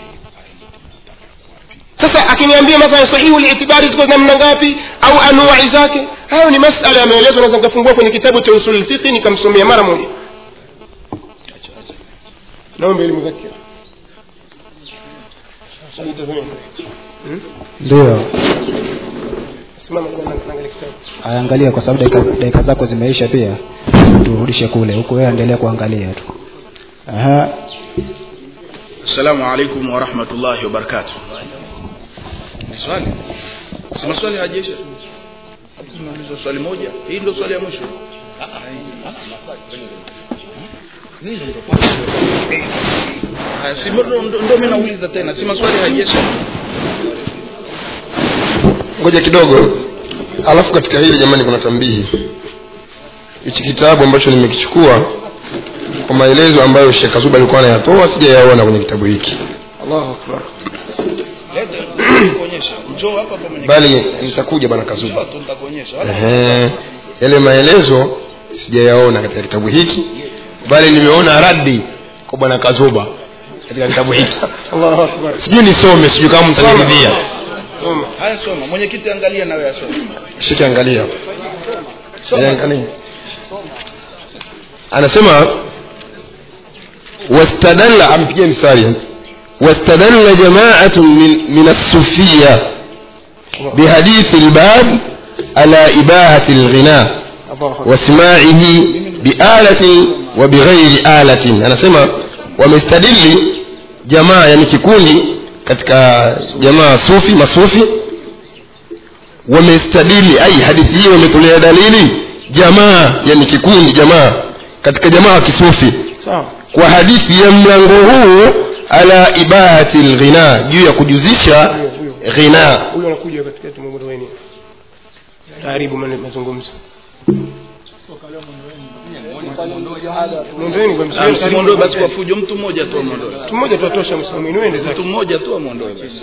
sasa akiniambia mathalan sahihu litibari ziko namna ngapi au anuai zake hayo ni masala yameelezwa naweza nikafungua kwenye kitabu cha usul lfiqhi nikamsomea mara moja naomba elimudhakira ndio simama naangalia kitabu angalia kwa sababu dakika, dakika zako zimeisha pia turudishe kule huku wewe endelea kuangalia tu aha assalamu alaikum warahmatullahi wabarakatuh ni swali si maswali hajesha nauliza swali moja hii ndio swali ya mwisho Haya, si ndo ndo- ndo mimi nauliza tena si maswali hajesha ngoja kidogo alafu katika hili jamani kuna tambihi hichi kitabu ambacho nimekichukua kwa maelezo ambayo shekh kazuba alikuwa anayatoa sijayaona kwenye kitabu hiki allahu akbar kuonyesha njoo hapa hapa mwenye bali nitakuja bana kazuba njoo tu nitakuonyesha wala Ehe, yale maelezo sijayaona katika kitabu hiki bali nimeona radi kwa bwana kazuba katika kitabu hiki allahu akbar sijui nisome sijui kama mtaniridhia Soma. haya soma mwenyekiti angalia nawe asome shike angalia soma Eh, angalia anasema wastadalla ampigie mstari واستدل جماعة من, من الصوفية بحديث الباب على إباحة الغناء allahu akbar وسماعه بآلة وبغير آلة anasema wamestadili jamaa yani kikundi katika jamaa sufi masufi wamestadili ai hadithi hii wametolea dalili jamaa yani kikundi jamaa katika jamaa wa kisufi sawa kwa hadithi ya mlango huu ala ibahati lghina juu ya kujuzisha ghina huyu anakuja katikati mwa weni taharibu mane- mazungumzo mwondoeni kwa Ah, msiwe msimwondoe basi kwa fujo mtu mmoja tu amwondoe mtu mmoja tu atosha msimamini wende zake mtu mmoja tu amwondoe basi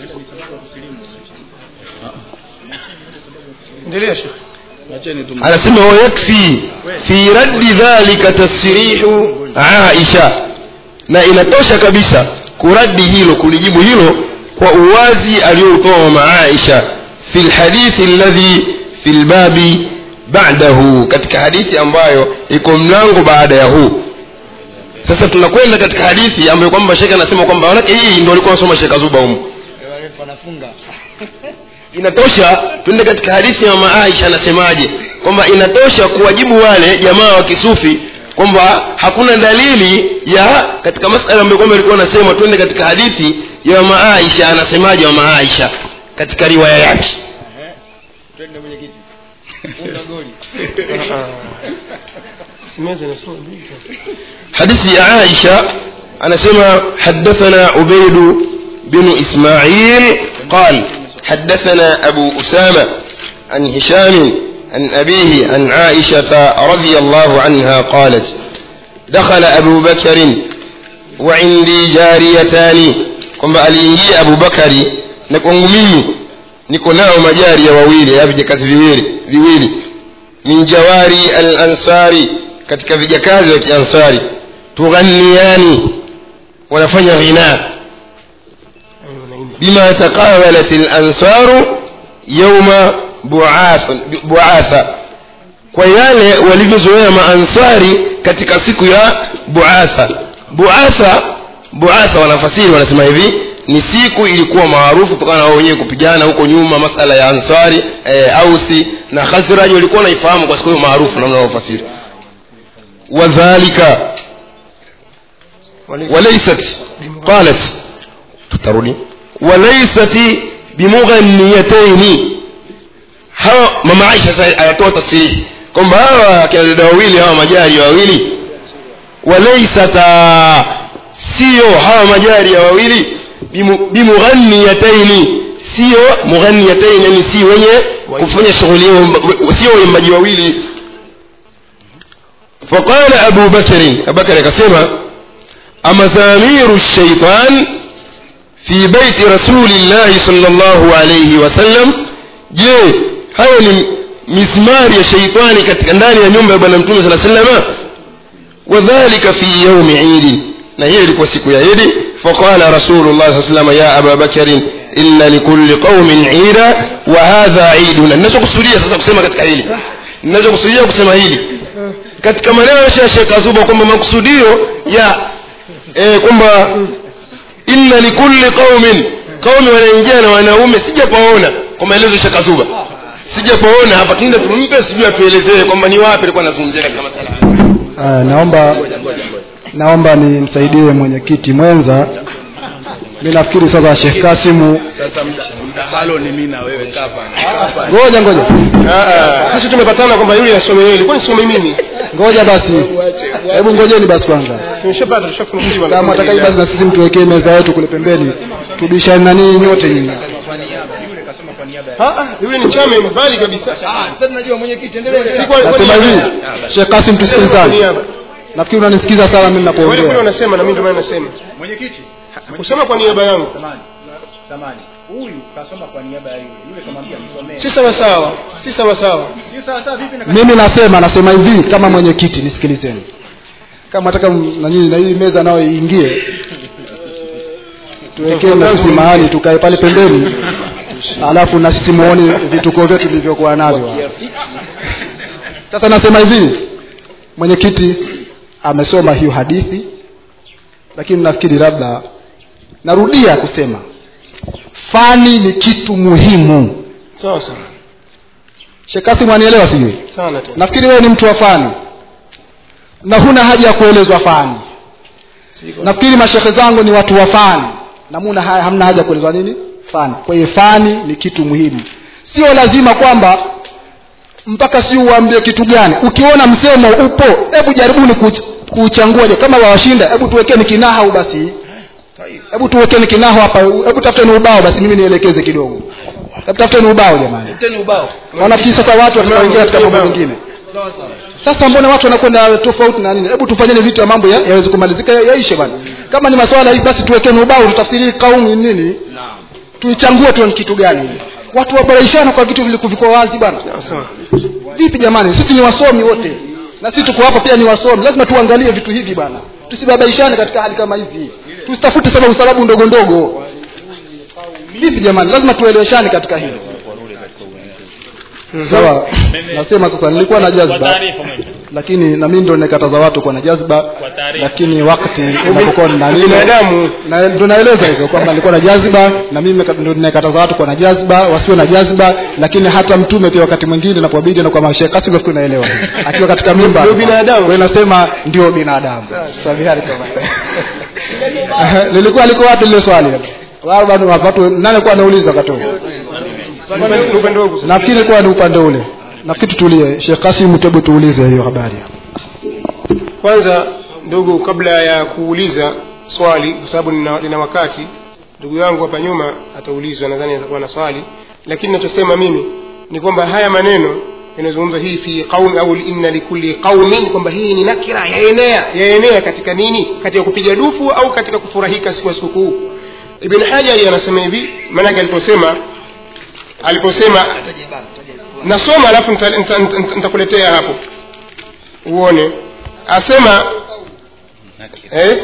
endelea shekhe acheni tu anasema wayakfi fi raddi dhalika tasrihu aisha na inatosha kabisa kuradi hilo kulijibu hilo kwa uwazi aliyoutoa mama aisha fi lhadithi alladhi fi lbabi ba'dahu katika hadithi ambayo iko mlango baada ya huu sasa tunakwenda katika hadithi ambayo kwamba shekhe anasema kwamba manake hii ndio alikuwa anasoma shekhe azuba humu inatosha twende katika hadithi ya mama aisha anasemaje kwamba inatosha kuwajibu wale jamaa wa kisufi kwamba hakuna dalili ya katika masala ambayo kwamba ilikuwa anasema twende katika hadithi ya mama aisha anasemaje mama aisha katika riwaya yake simeze nasoma حديث عائشة أنا سمع حدثنا عبيد بن إسماعيل قال حدثنا أبو أسامة عن هشام عن أبيه عن عائشة رضي الله عنها قالت دخل أبو بكر وعندي جاريتان kwamba aliingia abubakari na kwangu mimi niko nao majaria wawili ya vijakazi viwili viwili min jawari al ansari katika vijakazi wa kiansari tughanniani wanafanya ghina bima taqabalat al ansaru yawma bu'ath- bu'atha kwa yale walivyozoea maansari katika siku ya buatha buatha buatha wanafasiri wanasema hivi ni siku ilikuwa maarufu kutokana na wao wenyewe kupigana huko nyuma masala ya ansari e, ausi na khazraj walikuwa wanaifahamu kwa siku hiyo maarufu namna wanaofasiri wadhalika walaysat qalat tutarudi walaysat bimughanniyataini hawa mama aisha sasa anatoa tasirihi kwamba hawa akina dada wawili hawa majari wawili walaisata sio hawa majari ya wawili bimu- bimughanniyataini sio mughanniyataini yani si wenye kufanya shughuli hiyo sio waimbaji wawili فقال أبو بكر أبو بكر كسمة أمزامير الشيطان في بيت رسول الله صلى الله عليه وسلم je hayo ni mismari ya sheitani katika ndani ya nyumba ya bwana mtume sala salama wadhalika fi yaumi idi na hiyo ilikuwa siku ya idi faqala rasulullah saa salama ya aba bakarin inna likulli qaumin ida wa hadha iduna ninachokusudia sasa kusema katika hili ninachokusudia kusema hili katika maneno ya shekh azuba kwamba makusudio ya eh, kwamba inna likulli qaumin qaumi wanaingia na wanaume sijapaona kwa maelezo ya Sheikh Azuba sijapaona hapa kinda tumpe sijui atuelezee kwamba ni wapi alikuwa anazungumzia katika masala haya uh, naomba naomba nimsaidie mwenyekiti mwenza mi nafikiri sasa shekh kasimu sasa mda- mdahalo ni mi na wewe kapa kapa ngoja ngoja Ah, ah, sisi tumepatana kwamba yule asome yeye ilikuwa nisome mimi ngoja basi hebu ngojeni basi kwanza tumeshapata tushafunuliwa kama atakai basi na sisi mtuwekee meza yetu kule pembeni tubishane na ninyi nyote nyinyi Ah, ah, yule ni chama mbali kabisa Si kwa- kwa nasema niaba- hivi shekh kasim kwa tusikilizane niaba. nafikiri unanisikiza sana mimi wale kule ninapoongea wanasema na mimi ndio maana nasema mwenyekiti kusema kwa niaba yangu samani samani huyu kasoma kwa niaba ya yule yule kamwambia msomee si sawa sawa si sawa sawa si sawa sawa vipi na mimi nasema nasema hivi kama mwenyekiti nisikilizeni kama nataka m- nani na hii meza nayo iingie tuwekee na sisi mahali tukae pale pembeni alafu na sisi muone vituko vyetu vilivyokuwa navyo sasa nasema hivi mwenyekiti amesoma hiyo hadithi lakini nafikiri labda narudia kusema fani ni kitu muhimu sawa sawa shekasi mwanielewa sijui sana tena nafikiri wewe ni mtu wa fani na huna haja ya kuelezwa fani nafikiri mashehe zangu ni watu wa fani na muna haya hamna haja ya kuelezwa nini fani kwa hiyo fani ni kitu muhimu sio lazima kwamba mpaka sijui uambie kitu gani ukiona msemo upo hebu jaribuni kuch- kuuchangua je kama wawashinda hebu tuwekeni kinahau basi hebu tuwekeni kinahau hapa hebu tafuteni ubao basi mimi nielekeze kidogo hebu tafuteni ubao jamani tena ubao wanafikiri sasa watu watakaoingia katika mambo mengine sasa mbona watu wanakwenda tofauti na nini hebu tufanyeni vitu ya mambo ya- yaweze kumalizika ya- yaishe bana kama ni maswala hii basi tuwekeni ubao tutafsiri kaumu ni nini tuichangue tu ni kitu gani watu waboreshana kwa vitu vilikuwa wazi bana sawa vipi jamani sisi ni wasomi wote na sisi tuko hapa pia ni wasomi lazima tuangalie vitu hivi bana tusibabaishane katika hali kama hizi tusitafute sana usababu ndogo ndogo vipi jamani lazima tueleweshane katika hilo sawa nasema sasa nilikuwa na kwa jazba taarifa mwenye lakini na mimi ndo nikataza watu kuwa na jazba taarifa. lakini wakati unapokuwa na nini binadamu na ndo naeleza hivyo kwamba nilikuwa na jazba na mimi nika- ndo nikataza watu kuwa na jazba wasiwe na jazba lakini hata mtume pia wakati mwingine napobidi na kwa mashekhe kasi nafikiri naelewa akiwa katika mimba Ndio binadamu. kwa hiyo nasema ndio binadamu sabihari kama lilikuwa liko wapi lile swali wao bado watu nani kwa anauliza wakati huo Upande- upande wangu sasa. nafikiri ilikuwa ni upande ule nafikiri tutulie Sheikh Kasim tebu tuulize hiyo habari kwanza ndugu kabla ya kuuliza swali kwa sababu nina, nina wakati ndugu yangu hapa nyuma ataulizwa nadhani atakuwa na swali lakini nachosema mimi ni kwamba haya maneno yanayozungumza hii fi qaumi au inna likulli qaumin kwamba hii ni nakira yaenea yaenea katika nini katika kupiga dufu au katika kufurahika siku ya sikukuu ibn hajari anasema hivi maanake aliposema aliposema nasoma alafu nita- nita- nita- nitakuletea hapo uone asema eh?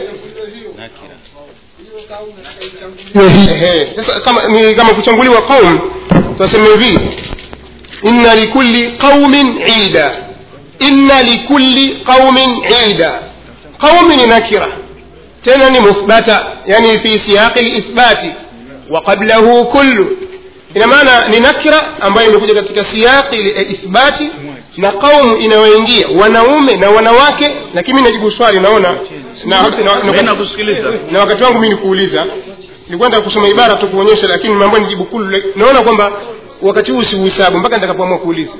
hiyo hii Ehe, sasa kama ni kama kuchanguliwa qaum tunasema hivi inna likulli qaumin ida inna likulli qaumin ida qaumi ni nakira tena ni muthbata yani fi siyaqi lithbati wa qablahu kullu ina maana ni nakira ambayo imekuja katika siyaqi ithbati na qaumu inayoingia wanaume na wanawake lakini mimi najibu swali naona na, na, na, mimi nakusikiliza na wakati wangu mimi nikuuliza nilikuwa nataka kusoma ibara tu kuonyesha lakini mambo nijibu kulu naona kwamba wakati huu siuhesabu mpaka nitakapoamua kuuliza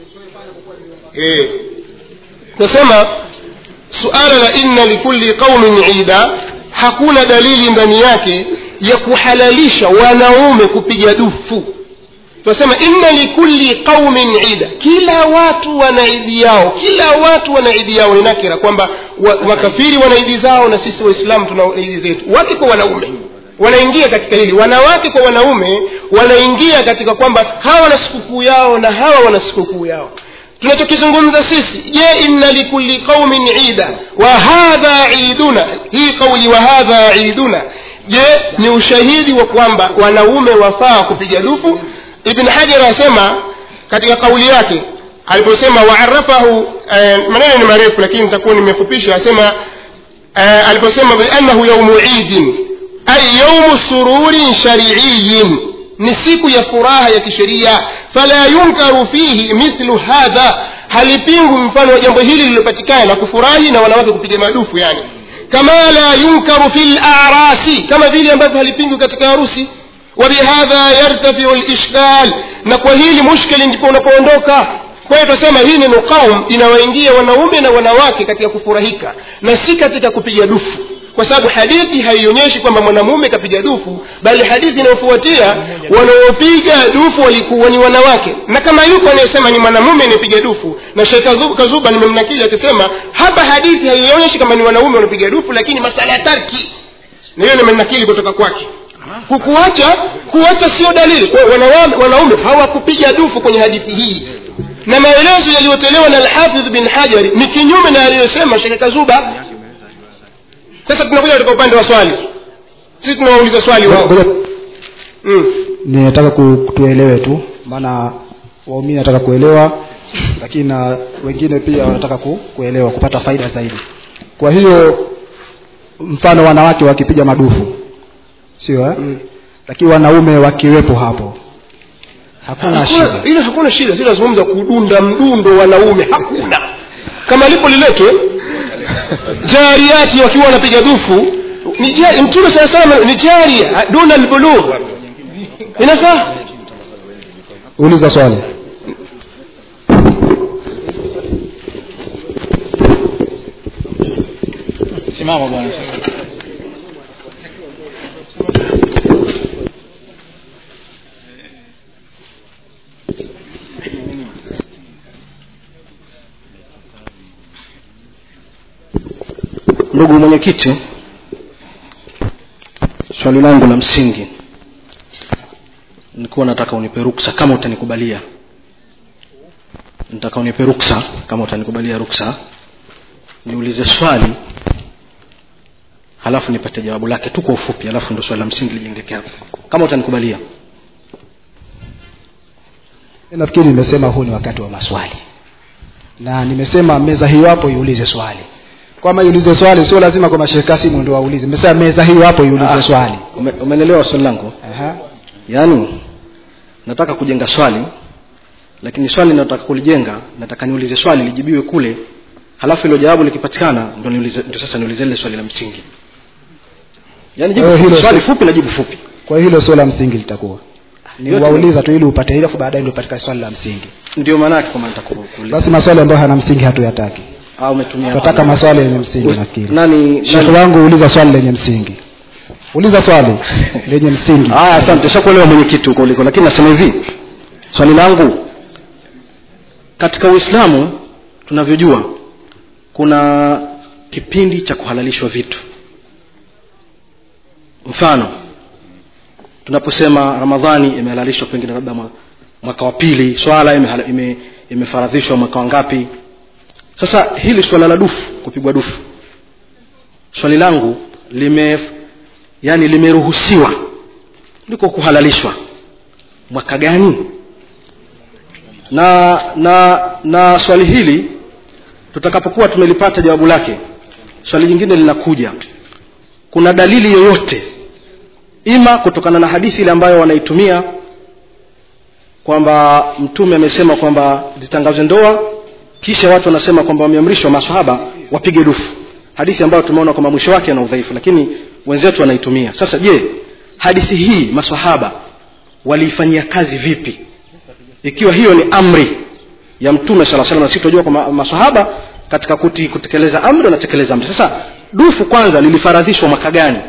eh nasema suala la inna likulli qaumin ida hakuna dalili ndani yake ya kuhalalisha wanaume kupiga dufu tunasema inna likulli qaumin ida kila watu wana idi yao kila watu wana idi yao ni nakira kwamba wa- wakafiri wana idi zao na sisi waislamu tuna idi zetu wake kwa wanaume wanaingia katika hili wanawake kwa wanaume wanaingia katika kwamba hawa wana sikukuu yao na hawa wana sikukuu yao tunachokizungumza sisi je inna likulli qaumin ida wa hadha iduna hii kauli wa hadha iduna je ni ushahidi wa kwamba wanaume wafaa kupiga dufu ibn hajar anasema katika kauli yake aliposema waarafahu eh, maneno ni marefu lakini nitakuwa nimefupisha asema eh, aliposema biannahu yaumu idin ay yaumu sururin shariiyin ni siku ya furaha ya kisheria fala yunkaru fihi mithlu hadha halipingu mfano wa jambo hili lililopatikana la kufurahi na wanawake kupiga madufu yani kama la yunkaru fi larasi kama vile ambavyo halipingwi katika harusi wabihadha yartafiu lishkal na kwa hili mushkili ndipo unapoondoka kwa hiyo tunasema hii neno qaum inawaingia wanaume na wanawake katika kufurahika na si katika kupiga dufu kwa sababu hadithi haionyeshi kwamba mwanamume kapiga dufu bali hadithi inayofuatia wanaopiga dufu walikuwa ni wanawake na kama yuko anayesema ni mwanamume anayepiga dufu na shekh Kazu- kazuba nimemnakili akisema hapa hadithi haionyeshi kama ni wanaume wanapiga dufu lakini masala ya tarki na hiyo nimenakili kutoka kwake kukuacha kuacha sio dalili kwa hiyo wanawame- wanaume hawakupiga dufu kwenye hadithi hii na maelezo yaliyotolewa na alhafidh bin hajari ni kinyume na aliyosema shekhe kazuba sasa tunakuja katika upande wa swali sisi tunawauliza swali wao Ngoja- mm. ninataka ku- tuelewe tu maana waumini nataka kuelewa lakini na wengine pia wanataka ku, kuelewa kupata faida zaidi kwa hiyo mfano wanawake wakipiga madufu sio eh? Mm. lakini wanaume wakiwepo hapo hakuna shida hakuna ile hakuna shida si nazungumza kudunda mdundo wanaume hakuna kama lipo liletwe jariati wakiwa wanapiga dufu ni jari- mtume saa salam ni jaria duna albulugh inafaa uliza swali simama bwana ndugu mwenyekiti swali langu la msingi nilikuwa nataka unipe ruksa kama utanikubalia nataka unipe ruksa kama utanikubalia ruksa niulize swali halafu nipate jawabu lake tu kwa ufupi halafu ndo swali la msingi lijengeke hapo kama utanikubalia Mimi nafikiri nimesema huu ni wakati wa maswali na nimesema meza hiyo hapo iulize swali kwama iulize swali sio lazima kwa Sheikh Kasimu ndio waulize nimesema meza hiyo hapo iulize Ah. swali Ume, umenelewa swali langu Aha. yaani nataka kujenga swali lakini swali nataka kulijenga nataka niulize swali lijibiwe kule halafu hilo jawabu likipatikana ndo niulize ndo sasa niulize lile swali la msingi yaani jibu Kwa hiyo fupi, hilo swali si- fupi na jibu fupi kwa hilo sio la msingi litakuwa ni Yote- wauliza tu ili upate hilo afu baadaye ndio patikane swali la msingi ndio maana yake kwamba nataka ku- kuuliza basi maswali ambayo hayana msingi hatuyataki au umetumia tunataka maswali yenye msingi nafikiri nani Sheikh nani wangu uliza swali lenye msingi uliza swali lenye msingi haya asante shakuelewa mwenyekiti huko uliko lakini nasema hivi swali langu katika uislamu tunavyojua kuna kipindi cha kuhalalishwa vitu mfano tunaposema ramadhani imehalalishwa pengine labda mwa- mwaka wa pili swala imehala- ime- imefaradhishwa mwaka wa ngapi sasa hili swala la dufu kupigwa dufu swali langu lime yani limeruhusiwa liko kuhalalishwa mwaka gani na na na swali hili tutakapokuwa tumelipata jawabu lake swali jingine linakuja kuna dalili yoyote ima kutokana na hadithi ile ambayo wanaitumia kwamba mtume amesema kwamba zitangazwe ndoa kisha watu wanasema kwamba wameamrishwa maswahaba wapige dufu hadithi ambayo tumeona kwamba mwisho wake ana udhaifu lakini wenzetu wanaitumia sasa je hadithi hii maswahaba waliifanyia kazi vipi ikiwa hiyo ni amri ya mtume sala salam na sisi tunajua kwamba maswahaba katika kuti, kutekeleza amri wanatekeleza amri sasa dufu kwanza lilifaradhishwa mwaka gani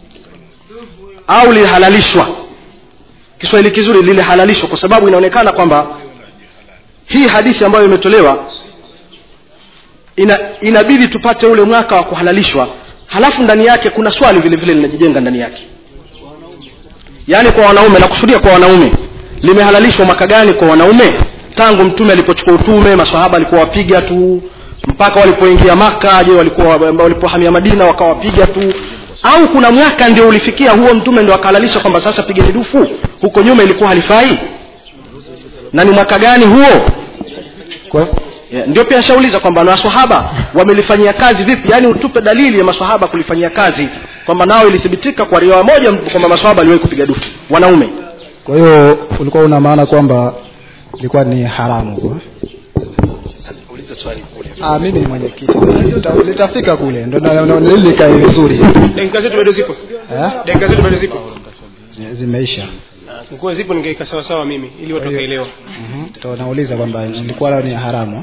au lilihalalishwa kiswahili kizuri lilihalalishwa kwa sababu inaonekana kwamba hii hadithi ambayo imetolewa ina, inabidi tupate ule mwaka wa kuhalalishwa halafu ndani yake kuna swali vile vile linajijenga ndani yake yaani kwa wanaume nakusudia kwa wanaume limehalalishwa mwaka gani kwa wanaume tangu mtume alipochukua utume maswahaba alikuwa wapiga tu mpaka walipoingia maka je walikuwa walipohamia madina wakawapiga tu au kuna mwaka ndio ulifikia huo mtume ndio akahalalisha kwamba sasa pigeni dufu huko nyuma ilikuwa halifai na ni mwaka gani huo Kwa- yeah, ndio pia nishauliza kwamba na maswahaba wamelifanyia kazi vipi yaani utupe dalili ya maswahaba kulifanyia kazi kwamba nao ilithibitika kwa riwaya moja kwamba maswahaba aliwahi kupiga dufu wanaume kwa hiyo ulikuwa una maana kwamba ilikuwa ni haramu kwa swali kule ah mimi ni mwenyekiti Lita- litafika kule ndo na- na- na- ili likae vizuri dakika zetu bado zipo eh dakika zetu bado zipo Zi- zimeisha nikuwa zipo ningeika sawa sawa mimi ili watu wakaelewa Mhm. Ndo nauliza kwamba nilikuwa lao ni haramu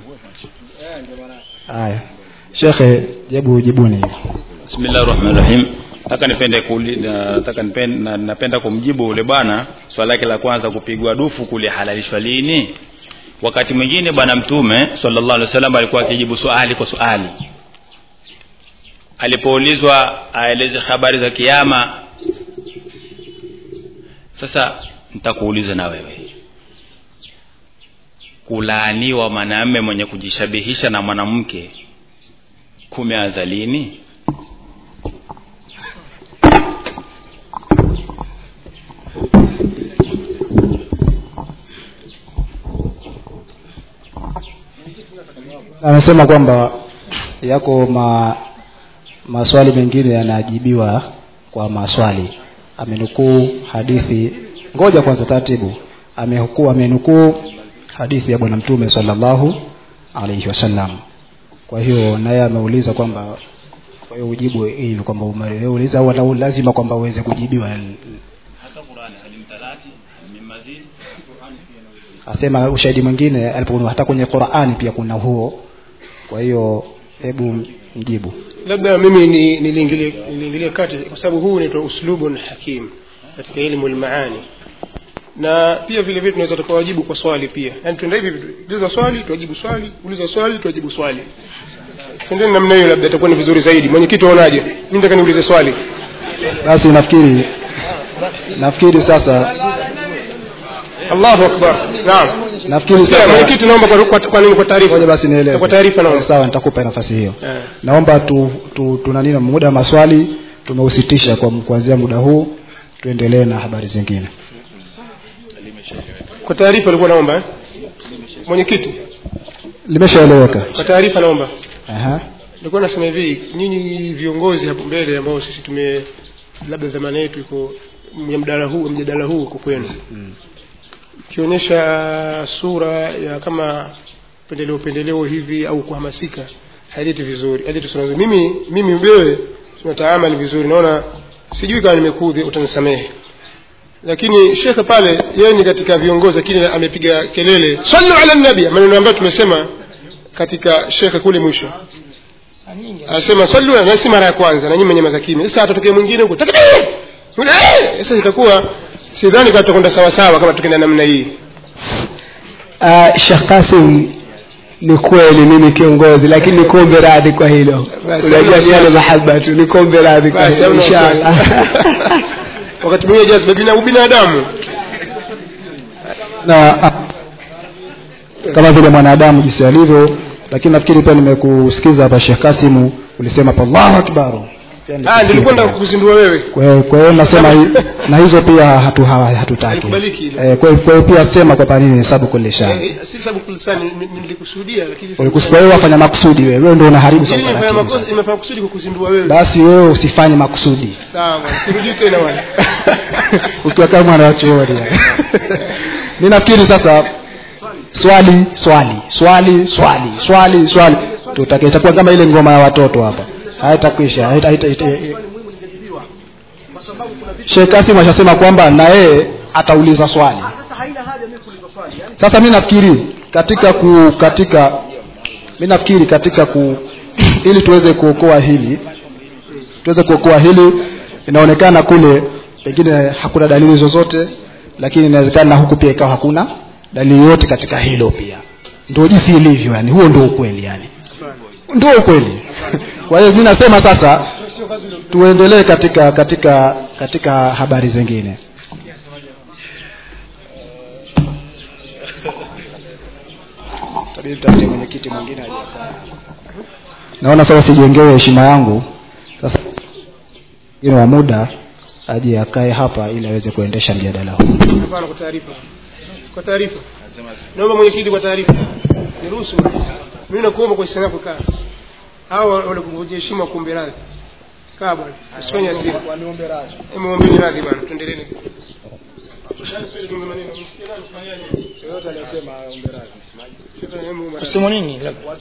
haya shekhe jebu jibuni bismillahi rahmani rahim nataka nipende kuli, na- nataka nipende, na, napenda kumjibu ule bwana swali lake la kwanza kupigwa dufu kulihalalishwa lini wakati mwingine bwana mtume sallallahu alaihi wasallam alikuwa akijibu swali kwa swali alipoulizwa aeleze habari za kiyama sasa nitakuuliza na wewe kulaaniwa mwanamume mwenye kujishabihisha na mwanamke kumeanza lini amesema kwamba yako ma, maswali mengine yanajibiwa kwa maswali amenukuu hadithi ngoja kwanza taratibu amehukuu amenukuu hadithi ya bwana mtume sallallahu alaihi wasallam kwa hiyo naye ameuliza kwamba kwa hiyo ujibu hivi kwamba umeuliza au lau- lazima kwamba uweze kujibiwa asema ushahidi mwingine alipokuwa hata kwenye Qur'ani pia kuna huo kwa hiyo hebu mjibu labda mimi ni- niliingilia niliingilia kati kwa sababu huu unaitwa uslubun hakim katika elimu lmaani na pia vile vile tunaweza tukawajibu kwa swali pia yaani tuenda hivi vitu uliza swali tuwajibu swali uliza swali tuwajibu swali twendeni namna hiyo labda itakuwa ni vizuri zaidi mwenyekiti waonaje mi nataka niulize swali basi nafikiri nafikiri sasa allahu akbar naam nafikiri Sikia, sasa mwenyekiti naomba kwa, kwa, kwa nini kwa taarifa ngoja basi nieleze kwa taarifa naomba sawa nitakupa nafasi hiyo Eh. naomba tu, tu, tuna nini muda wa maswali tumeusitisha kwa kuanzia muda huu tuendelee na habari zingine kwa taarifa alikuwa naomba eh? mwenyekiti limeshaeleweka kwa taarifa naomba Aha. nilikuwa nasema hivi nyinyi viongozi hapo mbele ambao sisi tume labda dhamana yetu iko mjadala huu mjadala huu uko kwenu ikionyesha sura ya kama pendeleo pendeleo hivi au kuhamasika haileti vizuri haileti sura nzuri mimi mimi wewe tunataamali vizuri naona sijui kama nimekudhi utanisamehe lakini shekhe pale yeye ni katika viongozi lakini amepiga kelele sallu ala nabi maneno ambayo tumesema katika shekhe kule mwisho anasema sallu na si mara ya kwanza na nyinyi mwenye kimya sasa atatokea mwingine huko takbir Eh, sasa itakuwa sidhani kama tutakwenda sawa sawa kama tukienda namna hii uh, Sheikh Kasim ni kweli mimi kiongozi lakini nikuombe radhi kwa hilo Basi, unajua hamna ni yale wasiwasi. mahaba tu nikuombe radhi kwa Basi, hilo hamna inshallah wasiwasi. wakati mwingine jazba bina ubinadamu na a- kama vile mwanadamu jinsi alivyo lakini nafikiri pia nimekusikiza hapa Sheikh Kasimu ulisema pa Allahu akbar Pia ah nilikusikia nilikuwa pia. nataka kukuzindua wewe kwa hiyo- kwa hiyo nasema hi- na hizo pia hatu ha- hatutaki Haikubaliki hilo. eh, kwa hiyo- kwa hiyo pia sema kwa panini hesabu kulli shani Eh, si sababu kulisani nilikusudia lakini ulikusikia wewe wafanya makusudi wewe wewe ndio unaharibu Lakini sasa nimefanya taratibu makosa sasa. nimefanya kusudi kukuzindua wewe basi wewe usifanye makusudi sawa bwana sirudi tena bwana ukiwa kama mwana wa chuoni mimi nafikiri sasa swali swali swali swali swali swali tutake itakuwa kama ile ngoma ya watoto hapa haitakwisha haita haita haita- Sheikh Kasim ashasema kwamba na yeye atauliza swali sasa mimi nafikiri katika ku katika mimi nafikiri katika ku ili tuweze kuokoa hili tuweze kuokoa hili inaonekana kule pengine hakuna dalili zozote lakini inawezekana na huku pia ikawa hakuna dalili yoyote katika hilo pia ndio jinsi ilivyo yani huo ndio ukweli yani ndio ukweli kwa hiyo mimi nasema sasa tuendelee katika katika katika habari zingine Tabidi tutafute mwenyekiti mwingine aje akae. naona sasa sijengewe heshima yangu sasa mwingine wa muda aje akae hapa ili aweze kuendesha mjadala huu hapana kwa taarifa kwa taarifa naomba mwenyekiti kwa taarifa niruhusu mimi nakuomba kwa hisani yako kaa hawa wale kuvunjia heshima kuombe radhi kaa bwana usifanye hasira muombeni radhi bwana tuendelee kusema nini labda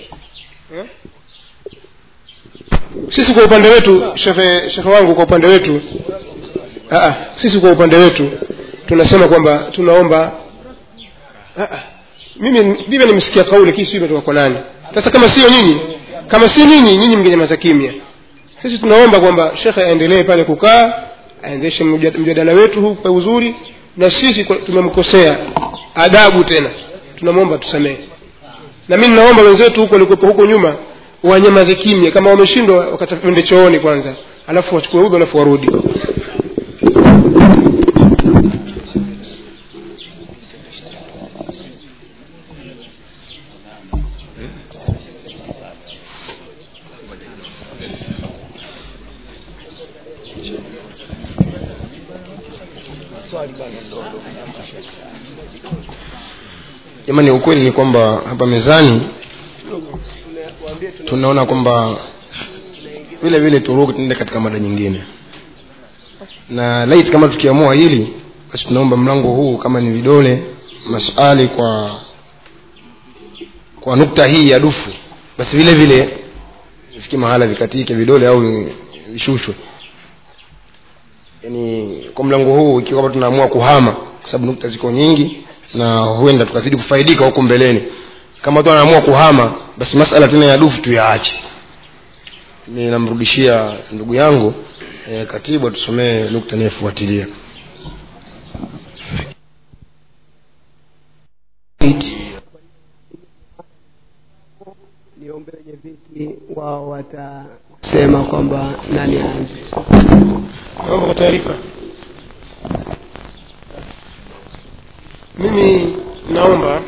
sisi kwa upande wetu shekhe shekhe wangu kwa upande wetu aa, sisi kwa upande wetu tunasema kwamba tunaomba aa, mimi mimi nimesikia kauli kii sijui imetoka kwa nani sasa kama sio nyinyi kama si nyinyi nyinyi mngenyamaza kimya sisi tunaomba kwamba shekhe aendelee pale kukaa aendeshe mjad- mjadala wetu huu kwa uzuri na sisi kwa- tumemkosea adabu tena tunamwomba tusamehe na mi ninaomba wenzetu huko walikuwepo huko nyuma wanyamaze kimya kama wameshindwa wakatende chooni kwanza alafu wachukue udhu alafu warudi jamani ukweli ni kwamba hapa mezani tunaona kwamba vile vile turuke tuende katika mada nyingine na lait kama tukiamua hili basi tunaomba mlango huu kama ni vidole maswali kwa kwa nukta hii ya dufu basi vile vile ifike mahala vikatike vidole au vishushwe yani kwa mlango huu ikiwa kama tunaamua kuhama kwa sababu nukta ziko nyingi na huenda tukazidi kufaidika huko mbeleni kama tu anaamua kuhama basi masala tena ya dufu tuyaache mi namrudishia ndugu yangu e, katibu atusomee nukta inayofuatilia niombe wenye viti wao watasema kwamba nani aanze naomba kwa taarifa mimi naomba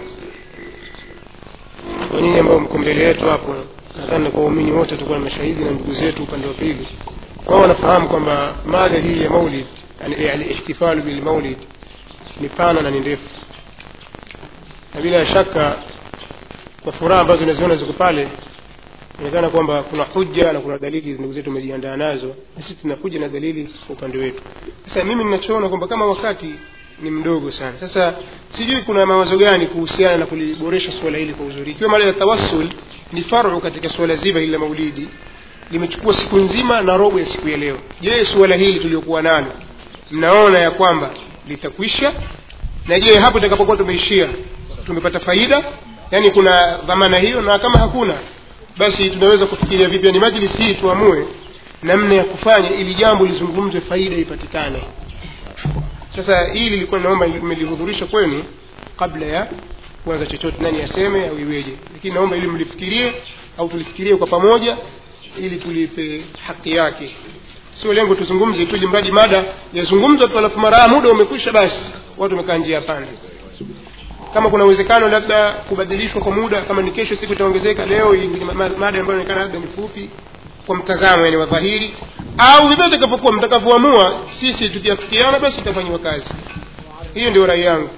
kwa nyinyi ambao mko mbele yetu hapo nadhani kwa waumini wote tutakuwa na mashahidi na ndugu zetu upande wa pili wao wanafahamu kwamba mada hii ya maulid yani alihtifalu bilmaulid ni pana na ni ndefu na bila shaka kwa furaha ambazo unaziona ziko pale inaonekana kwamba kuna hujja na kuna dalili ndugu zetu wamejiandaa nazo na sisi tuna hujja na dalili kwa upande wetu sasa mimi ninachoona kwamba kama wakati ni mdogo sana sasa sijui kuna mawazo gani kuhusiana na kuliboresha suala hili kwa uzuri ikiwa mada ya tawassul ni faru katika suala zima hili la maulidi limechukua siku nzima na robo ya siku ya leo je suala hili tuliokuwa nalo mnaona ya kwamba litakwisha na je hapo itakapokuwa tumeishia tumepata faida yani kuna dhamana hiyo na kama hakuna basi tunaweza kufikiria vipi yani majlisi hii tuamue namna ya kufanya ili jambo lizungumzwe faida ipatikane sasa hili lilikuwa naomba nimelihudhurisha kwenu kabla ya kuanza chochote nani aseme au iweje lakini naomba ili mlifikirie au tulifikirie kwa pamoja ili tulipe haki yake sio lengo tuzungumze tu ili mradi mada yazungumzwa tu alafu mara muda umekwisha basi watu wamekaa njia pande kama kuna uwezekano labda kubadilishwa kwa muda kama ni kesho siku itaongezeka leo hii ni ma- ma- mada ambayo inaonekana labda ni fupi kwa mtazamo yani wa dhahiri au vyovyote itakapokuwa mtakavyoamua sisi tukiafikiana basi itafanyiwa kazi hiyo ndio rai yangu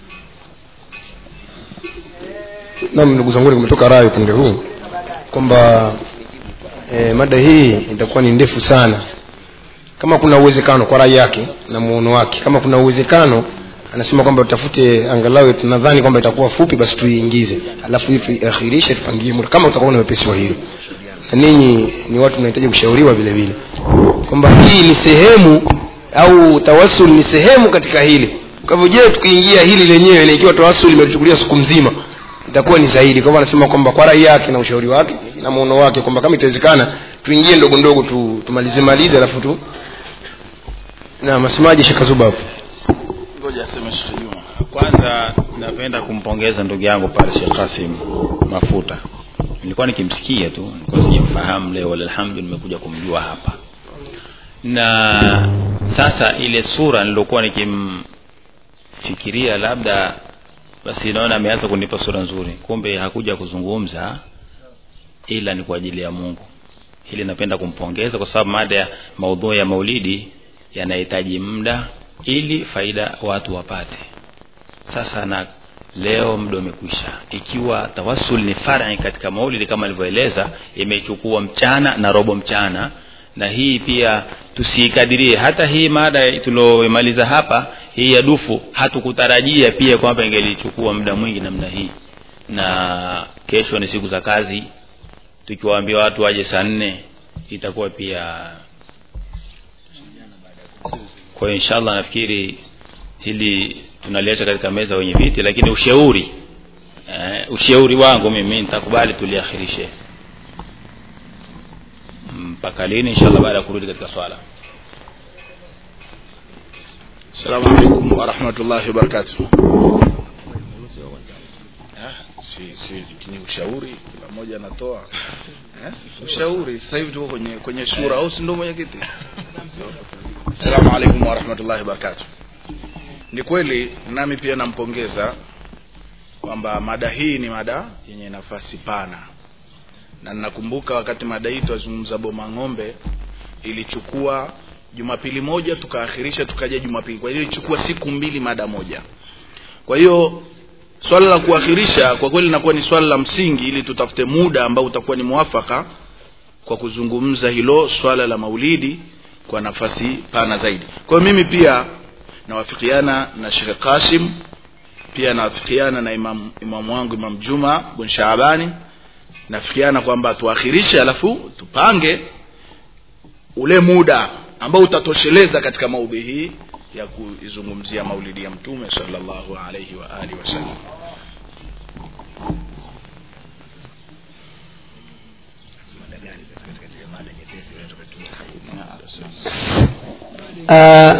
nam ndugu zangu kumetoka rai upande huu kwamba e, mada hii itakuwa ni ndefu sana kama kuna uwezekano kwa rai yake na muono wake kama kuna uwezekano anasema kwamba tutafute angalau tunadhani kwamba itakuwa fupi basi tuiingize alafu hii tuiakhirishe tupangie muda kama utakuwa na wepesi wa hilo na ninyi ni watu mnahitaji kushauriwa vile vile kwamba hii ni sehemu au tawasul ni sehemu katika hili kwa hivyo je tukiingia hili lenyewe na ikiwa tawasul imetuchukulia siku mzima itakuwa ni zaidi kwa hivyo anasema kwamba kwa rai yake na ushauri wake na muono wake kwamba kama itawezekana tuingie ndogo ndogo tu, tumalize malize alafu tu na masemaji shekazuba hapo ngoja aseme Sheikh Juma kwanza napenda kumpongeza ndugu yangu pale Sheikh Kasim Mafuta nilikuwa nikimsikia tu nilikuwa sijamfahamu leo alhamdu nimekuja kumjua hapa na sasa ile sura nilokuwa nikimfikiria labda basi naona ameanza kunipa sura nzuri kumbe hakuja kuzungumza ila ni kwa ajili ya mungu hili napenda kumpongeza kwa sababu mada ya maudhui ya maulidi yanahitaji muda ili faida watu wapate sasa na leo muda umekwisha ikiwa tawasul ni fari katika maulidi kama alivyoeleza imechukua mchana na robo mchana na hii pia tusiikadirie hata hii mada tuliomaliza hapa hii ya dufu hatukutarajia pia kwamba ingelichukua muda mwingi namna hii na kesho ni siku za kazi tukiwaambia watu waje saa nne itakuwa pia kwa hiyo inshallah nafikiri hili tunaliacha katika meza wenye viti lakini ushauri eh, ushauri wangu mimi nitakubali tuliakhirishe mpaka lini inshallah baada ya kurudi katika swala Assalamu alaikum warahmatullahi wabarakatuh. Ah, si, si, ni ushauri kila mmoja anatoa eh? ushauri sasa hivi tuko kwenye kwenye shura au si ndio mwenyekiti Assalamu alaikum warahmatullahi wabarakatuh. Ni kweli nami pia nampongeza kwamba mada hii ni mada yenye nafasi pana, na ninakumbuka wakati mada hii twazungumza boma ng'ombe ilichukua Jumapili moja tukaakhirisha tukaja Jumapili, kwa hiyo ilichukua siku mbili mada moja. Kwa hiyo swala la kuakhirisha kwa kweli linakuwa ni swala la msingi, ili tutafute muda ambao utakuwa ni mwafaka kwa kuzungumza hilo swala la maulidi kwa nafasi pana zaidi. Kwa hiyo mimi pia nawafikiana na Sheikh Qasim, pia nawafikiana na imam, imamu wangu Imam Juma bin Shaabani, nafikiana kwamba tuakhirishe, alafu tupange ule muda ambao utatosheleza katika maudhi hii ya kuizungumzia maulidi ya mtume sallallahu alayhi wa alihi wasallam uh,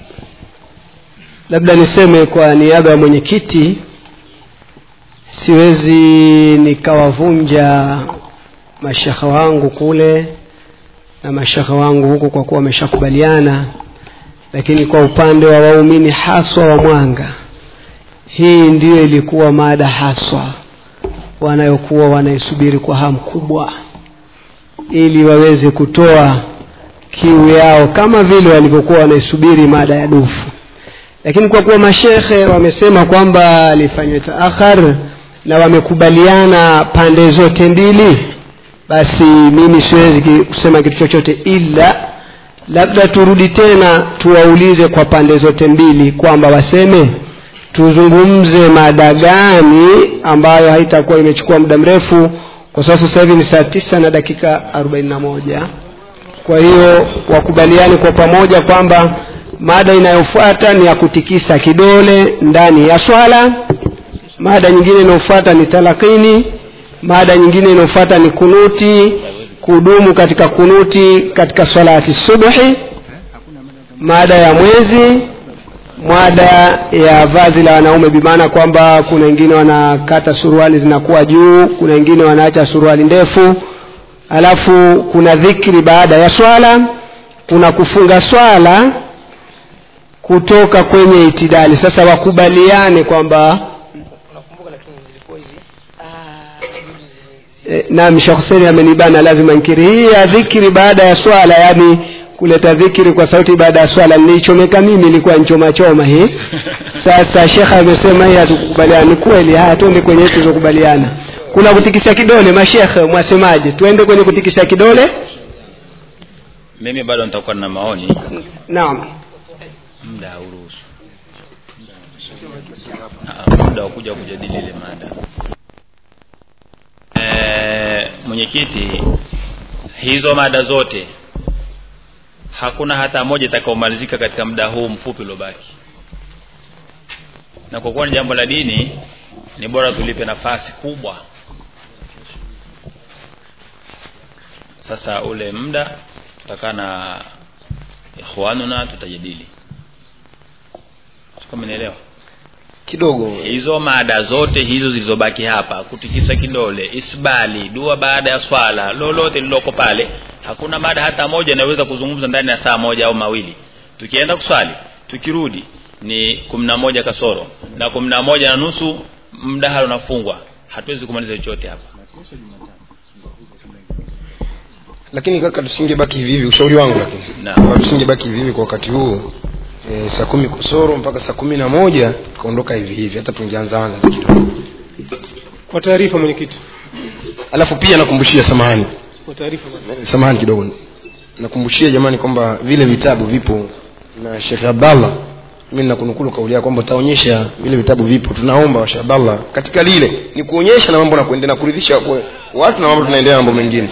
labda niseme kwa niaba ya mwenyekiti siwezi nikawavunja mashekha wangu kule na mashekha wangu huku kwa kuwa wameshakubaliana lakini kwa upande wa waumini haswa wa mwanga hii ndiyo ilikuwa mada haswa wanayokuwa wanaisubiri kwa hamu kubwa ili waweze kutoa kiu yao kama vile walivyokuwa wanaisubiri mada ya dufu lakini kwa kuwa mashekhe wamesema kwamba lifanywe taakhar na wamekubaliana pande zote mbili basi mimi siwezi kusema kitu chochote ila labda turudi tena tuwaulize kwa pande zote mbili kwamba waseme tuzungumze mada gani ambayo haitakuwa imechukua muda mrefu kwa sababu sasa hivi ni saa tisa na dakika arobaini na moja kwa hiyo wakubaliani kwa pamoja kwamba mada inayofuata ni ya kutikisa kidole ndani ya swala mada nyingine inayofuata ni talakini mada nyingine inayofuata ni kunuti kudumu katika kunuti katika salati subhi mada ya mwezi mada ya vazi la wanaume bimaana kwamba kuna wengine wanakata suruali zinakuwa juu kuna wengine wanaacha suruali ndefu alafu kuna dhikri baada ya swala kuna kufunga swala kutoka kwenye itidali sasa wakubaliane kwamba e, naam Sheikh Hussein amenibana lazima nkiri hii ya dhikri baada ya swala yani kuleta dhikri kwa sauti baada ya swala nilichomeka mimi ilikuwa nchoma choma hii sasa Sheikh amesema hii hatukubaliana ni kweli haya tuende kwenye tulizokubaliana kuna kutikisa kidole mashekhe mwasemaje tuende kwenye kutikisa kidole mimi bado nitakuwa na maoni naam muda hauruhusu Ah, muda wa kuja kujadili ile mada e, mwenyekiti hizo mada zote hakuna hata moja itakaomalizika katika muda huu mfupi uliobaki na kwa kuwa ni jambo la dini ni bora tulipe nafasi kubwa sasa ule muda tutakaa na ikhwanuna tutajadili kama nielewa kidogo hizo mada zote hizo zilizobaki hapa kutikisa kidole isbali dua baada ya swala lolote liloko pale hakuna mada hata moja inayoweza kuzungumza ndani ya saa moja au mawili tukienda kuswali tukirudi ni kumi na moja kasoro na kumi na moja na nusu mdahalo unafungwa hatuwezi kumaliza chochote hapa lakini kaka tusingebaki hivi hivi ushauri wangu lakini Naam. tusingebaki hivi hivi kwa wakati huu e, saa kumi kusoro mpaka saa kumi na moja tukaondoka hivi hivi hata tungeanzaanza tu kidogo kwa taarifa mwenyekiti alafu pia nakumbushia samahani kwa taarifa bwana. samahani kidogo nakumbushia jamani kwamba vile vitabu vipo na shekh abdallah mi nakunukulu kauli yako kwamba utaonyesha vile vitabu vipo tunaomba washa abdallah katika lile ni kuonyesha na mambo na kuendelea na kuridhisha kwa watu na mambo tunaendelea na mambo mengine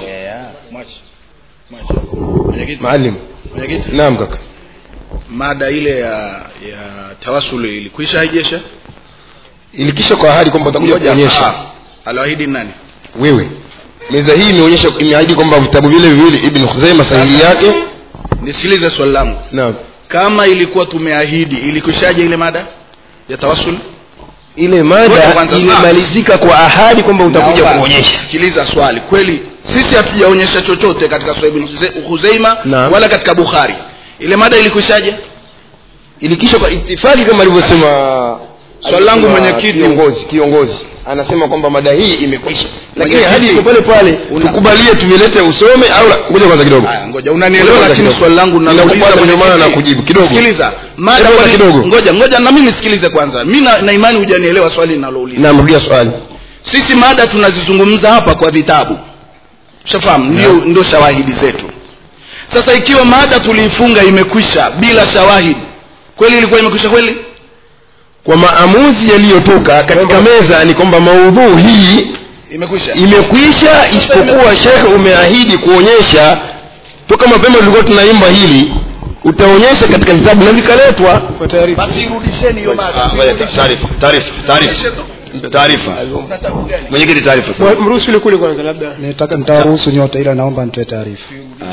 maalim mwenyekiti naam kaka mada ile ya ya tawasuli ilikwisha haijesha ilikisha kwa ahadi kwamba utakuja Ngoja, kuonyesha ah, alioahidi nani wewe meza hii imeonyesha imeahidi kwamba vitabu vile viwili ibn khuzaima sahihi yake nisikilize swali langu naam kama ilikuwa tumeahidi ilikwishaje ile mada ya tawasul ile Ngoja mada kwanza, ilimalizika kwa ahadi kwamba utakuja Naomba kuonyesha sikiliza swali kweli sisi hatujaonyesha chochote katika Sahih ibn Huze- Huzaima Naam. wala katika Bukhari ile mada ilikwishaje ilikisha kwa itifaki kama alivyosema Swali langu alivyosema mwenyekiti. kiongozi kiongozi anasema kwamba mada hii imekwisha lakini Mwenyekiti. ahadi iko pale pale tukubalie tuvilete usome au la- ngoja kwanza kidogo Haya, ngoja unanielewa Ngoja lakini kidogo. swali langu Ninakupata nauliza ndio maana mwenyekiti. nakujibu kidogo sikiliza mada Hebu kwani- kidogo. ngoja ngoja na mimi nisikilize kwanza mimi na, na imani hujanielewa swali ninalouliza namrudia swali sisi mada tunazizungumza hapa kwa vitabu shafahamu ndio ndio shawahidi zetu sasa ikiwa mada tuliifunga imekwisha bila shawahidi kweli ilikuwa imekwisha kweli kwa maamuzi yaliyotoka katika meza ni kwamba maudhuu hii imekwisha imekwisha isipokuwa shekhe umeahidi kuonyesha toka mapema tulikuwa tunaimba hili utaonyesha katika vitabu na vikaletwa basi irudisheni hiyo mada taarifa taarifa taarifa taarifa mwenyekiti taarifa mruhusu yule kule kwanza labda nitaka nitawaruhusu nyote ila naomba nitoe taarifa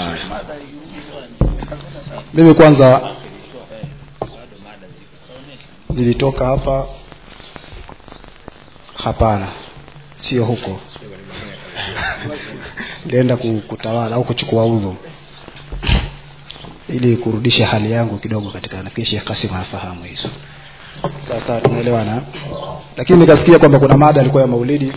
mimi kwanza nilitoka hapa hapana sio huko nilienda ku- kutawala au kuchukua udhu ili kurudisha hali yangu kidogo katika nafikiri Sheikh Kasim anafahamu hizo sasa tunaelewana lakini nikasikia kwamba kuna mada alikuwa ya maulidi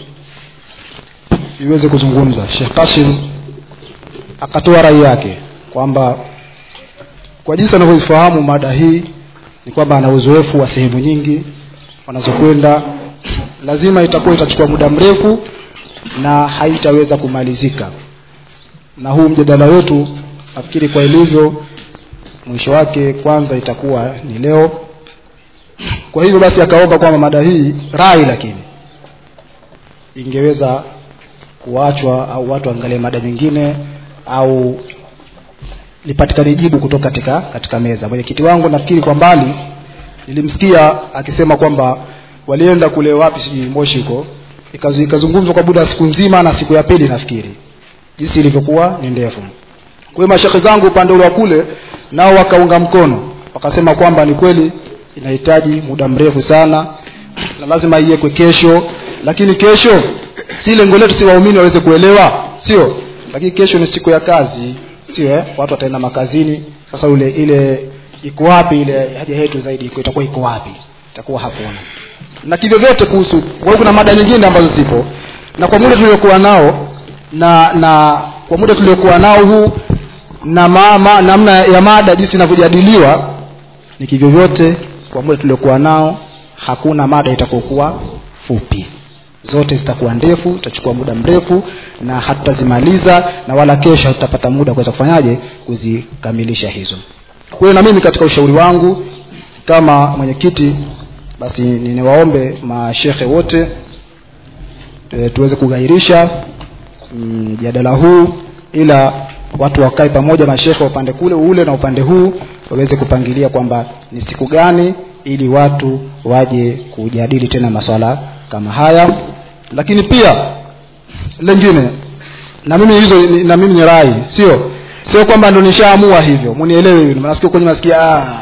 iweze kuzungumza Sheikh Kasim akatoa rai yake kwamba kwa jinsi anavyoifahamu mada hii ni kwamba ana uzoefu wa sehemu nyingi wanazokwenda lazima itakuwa itachukua muda mrefu na haitaweza kumalizika na huu mjadala wetu nafikiri kwa ilivyo mwisho wake kwanza itakuwa ni leo kwa hivyo basi akaomba kwamba mada hii rai lakini ingeweza kuachwa au watu angalie mada nyingine au lipatikane jibu kutoka katika katika meza mwenyekiti wangu nafikiri kwa mbali nilimsikia akisema kwamba walienda kule wapi sijui moshi huko ikazu- ikazungumzwa kwa muda wa siku nzima na siku ya pili nafikiri jinsi ilivyokuwa ni ndefu kwa hiyo mashekhe zangu upande ule wa kule nao wakaunga mkono wakasema kwamba ni kweli inahitaji muda mrefu sana na lazima iwekwe kesho lakini kesho si lengo letu si waumini waweze kuelewa sio lakini kesho ni siku ya kazi sio eh? watu wataenda makazini sasa ule ile iko wapi ile haja yetu zaidi iko itakuwa iko wapi itakuwa hakuna na kivyo vyote kuhusu kwa hiyo kuna mada nyingine ambazo zipo na kwa muda tuliokuwa nao na na kwa muda tuliokuwa nao huu na mama namna ya mada jinsi inavyojadiliwa ni kivyo vyote kwa muda tuliokuwa nao hakuna mada itakokuwa fupi zote zitakuwa ndefu itachukua muda mrefu na hatutazimaliza na wala kesho hatutapata muda kuweza kufanyaje kuzikamilisha hizo kwa hiyo na mimi katika ushauri wangu kama mwenyekiti basi niniwaombe mashekhe wote e, tuweze kughairisha mjadala mm, huu ila watu wakae pamoja mashekhe wa upande kule ule na upande huu waweze kupangilia kwamba ni siku gani ili watu waje kujadili tena maswala kama haya lakini pia lengine na mimi hizo ni- na mimi ni rai sio sio kwamba ndo nishaamua hivyo munielewe hivyo nasikia kwenye nasikia ah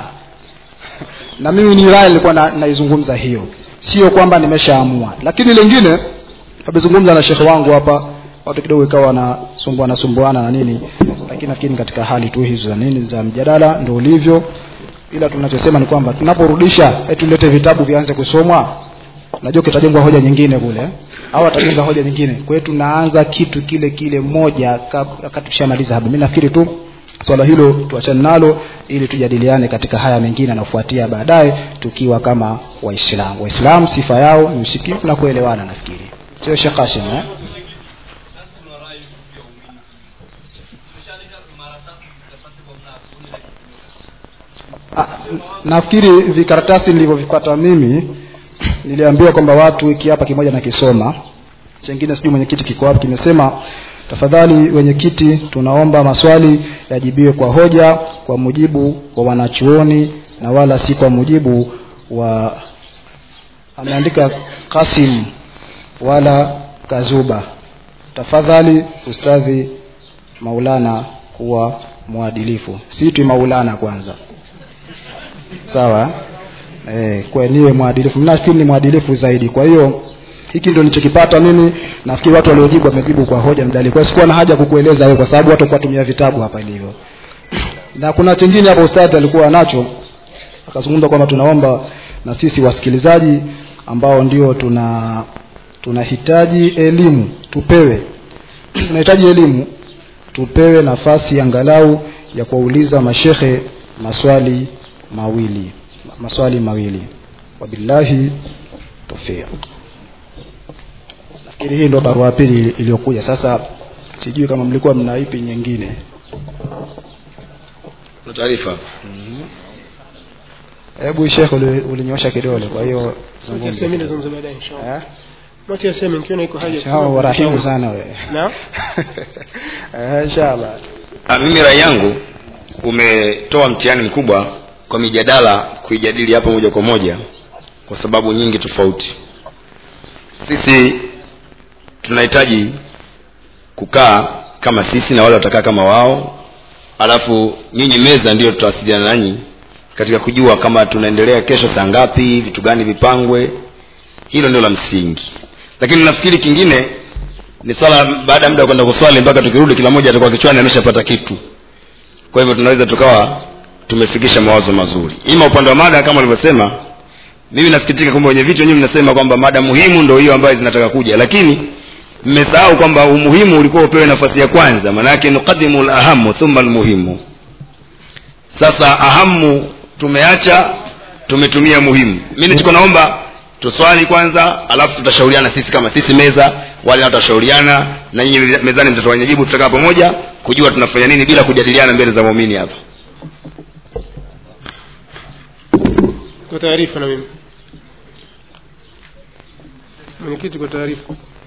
na mimi ni rai nilikuwa na, naizungumza hiyo sio kwamba nimeshaamua lakini lingine amezungumza na shekhe wangu hapa watu kidogo ikawa wanasumbuana sumbuana na nini lakini nafikiri katika hali tu hizo za nini za mjadala ndio ulivyo ila tunachosema ni kwamba tunaporudisha eti tulete vitabu vianze kusomwa najua kitajengwa hoja nyingine kule au atajenga hoja nyingine kwa hiyo tunaanza kitu kile kile moja wakati tushamaliza hapa mimi nafikiri tu swala hilo tuachane nalo ili tujadiliane katika haya mengine yanayofuatia baadaye tukiwa kama waislamu waislamu sifa yao ni usikivu na kuelewana nafikiri sio Sheikh Hashim eh Ah, nafikiri vikaratasi nilivyovipata mimi niliambiwa kwamba watu wiki hapa kimoja na kisoma chengine sijui mwenyekiti kiko wapi kimesema tafadhali wenyekiti tunaomba maswali yajibiwe kwa hoja kwa mujibu wa wanachuoni na wala si kwa mujibu wa ameandika kasim wala kazuba tafadhali ustadhi maulana kuwa mwadilifu siitwi maulana kwanza sawa eh, kwa niwe mwadilifu mimi nafikiri ni mwadilifu zaidi kwa hiyo hiki ndio nilichokipata mimi nafikiri watu waliojibu wamejibu kwa hoja mdali kwa hiyo sikuwa na haja kukueleza wewe kwa sababu watu kwa tumia vitabu hapa ilivyo na kuna chingine hapo ustadhi alikuwa nacho akazungumza kwamba tunaomba na sisi wasikilizaji ambao ndio tuna tunahitaji elimu tupewe tunahitaji elimu tupewe nafasi angalau ya kuwauliza mashehe maswali mawili maswali mawili wabillahi tawfiq nafikiri hii ndio barua ya pili ili- iliyokuja sasa sijui kama mlikuwa mna ipi nyingine na taarifa hebu shekhe uli- ulinyosha kidole kwa hiyo Wacha zungumza. aseme nazungumza baadaye inshallah. Eh? Wacha aseme nikiona iko haja. Inshallah, warahimu sana wewe Na Eh, inshallah Ah, mimi rai yangu umetoa mtihani mkubwa kwa mijadala kuijadili hapa moja kwa moja kwa sababu nyingi tofauti sisi tunahitaji kukaa kama sisi na wale watakaa kama wao alafu nyinyi meza ndio tutawasiliana nanyi katika kujua kama tunaendelea kesho saa ngapi vitu gani vipangwe hilo ndio la msingi lakini nafikiri kingine ni swala baada ya muda wa kwenda kuswali mpaka tukirudi kila mmoja atakuwa kichwani ameshapata kitu kwa hivyo tunaweza tukawa tumefikisha mawazo mazuri ima upande wa mada kama ulivyosema mimi nasikitika kwamba wenye vitu wenyewe mnasema kwamba mada muhimu ndo hiyo ambayo zinataka kuja lakini mmesahau kwamba umuhimu ulikuwa upewe nafasi ya kwanza maanake nuqadimu lahamu thumma almuhimu sasa ahamu tumeacha tumetumia muhimu mi nichiko naomba tuswali kwanza alafu tutashauriana sisi kama sisi meza wale nao tutashauriana na nyinyi mezani mtatoa jibu tutakaa pamoja kujua tunafanya nini bila kujadiliana mbele za waumini hapa kwa taarifa na mimi. Mwenyekiti kwa taarifa.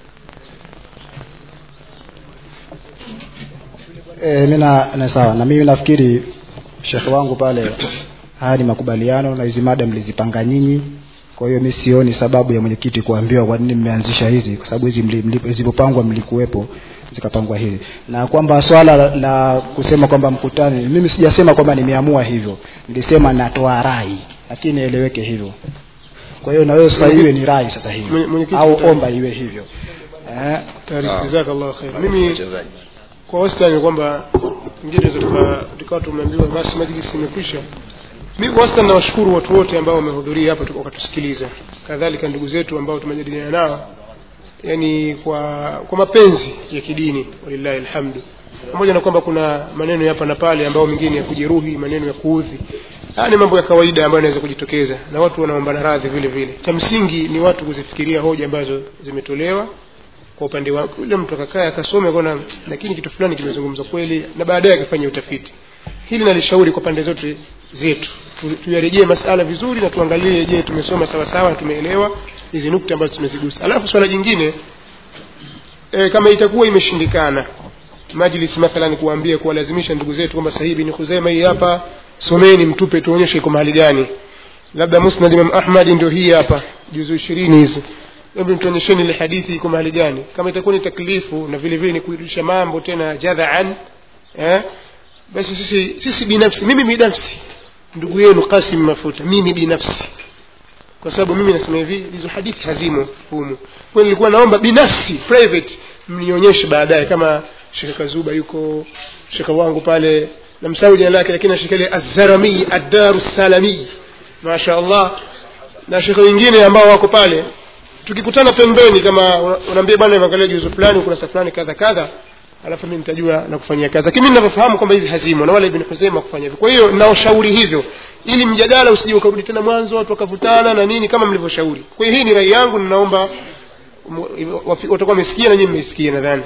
e, mimi na, na sawa na mimi nafikiri shekhe wangu pale haya ni makubaliano na hizi mada mlizipanga nyinyi kwa hiyo mi sioni sababu ya mwenyekiti kuambiwa kwa nini mmeanzisha hizi kwa sababu hizi mli- mli- zilipopangwa mlikuwepo zikapangwa hizi na kwamba swala la, la kusema kwamba mkutani mimi sijasema kwamba nimeamua hivyo nilisema natoa rai lakini nieleweke hivyo kwa hiyo na wewe sasa iwe ni rai sasa hivi Mwenye- mwenyekiti au kutaka- omba iwe hivyo eh, Taarifa. Jazakallahu khair. Mimi kwa wastani ni kwamba ingine tukawa tukawa tumeambiwa basi majlisi imekwisha. Mimi kwa wastani nawashukuru watu wote ambao wamehudhuria hapa tuka- wakatusikiliza, kadhalika ndugu zetu ambao tumejadiliana nao, yani kwa kwa mapenzi ya kidini, walillahi alhamdu, pamoja na kwamba kuna maneno ya hapa na pale ambao mengine ya kujeruhi, maneno ya kuudhi. Haya ni mambo ya kawaida ambayo yanaweza kujitokeza na watu wanaombana radhi vile vile. Cha msingi ni watu kuzifikiria hoja ambazo zimetolewa kwa upande wake yule mtu akakaa akasome akaona lakini kitu fulani kimezungumzwa kweli na baadaye akafanya utafiti hili nalishauri kwa pande zote zetu Tu- tuyarejee masala vizuri na tuangalie je tumesoma sawa sawa na tumeelewa hizi nukta ambazo tumezigusa alafu swala jingine e, kama itakuwa imeshindikana majlis mathalan kuambia kuwalazimisha ndugu zetu kwamba sahibi ni Khuzaima hii hapa someni mtupe tuonyeshe iko mahali gani labda musnad imam ahmad ndio hii hapa juzu ishirini hizi hebu tuonyesheni ile hadithi iko mahali gani kama itakuwa ni taklifu na vile vile ni kuirudisha mambo tena jadhaan eh basi sisi sisi binafsi mimi binafsi ndugu yenu Qasim Mafuta mimi binafsi kwa sababu mimi nasema hivi hizo hadithi hazimo humu kwa hiyo nilikuwa naomba binafsi private mnionyeshe baadaye kama Sheikh Kazuba yuko Sheikh wangu pale namsahau jina lake lakini Sheikh ile Az-Zarami Ad-Daru Salami Masha Allah na Sheikh wengine ambao wako pale tukikutana pembeni kama una- unaambia bwana nimeangalia juzu fulani ukurasa fulani kadha kadha alafu mimi nitajua na kufanyia kazi lakini mimi ninavyofahamu kwamba hizi hazimo na wala ibn Huzaima kufanya hivyo kwa hiyo naoshauri hivyo ili mjadala usije ukarudi tena mwanzo watu wakavutana na nini kama mlivyoshauri kwa hiyo hii ni rai yangu ninaomba mu- wafi- watakuwa wamesikia na nyinyi mmesikia nadhani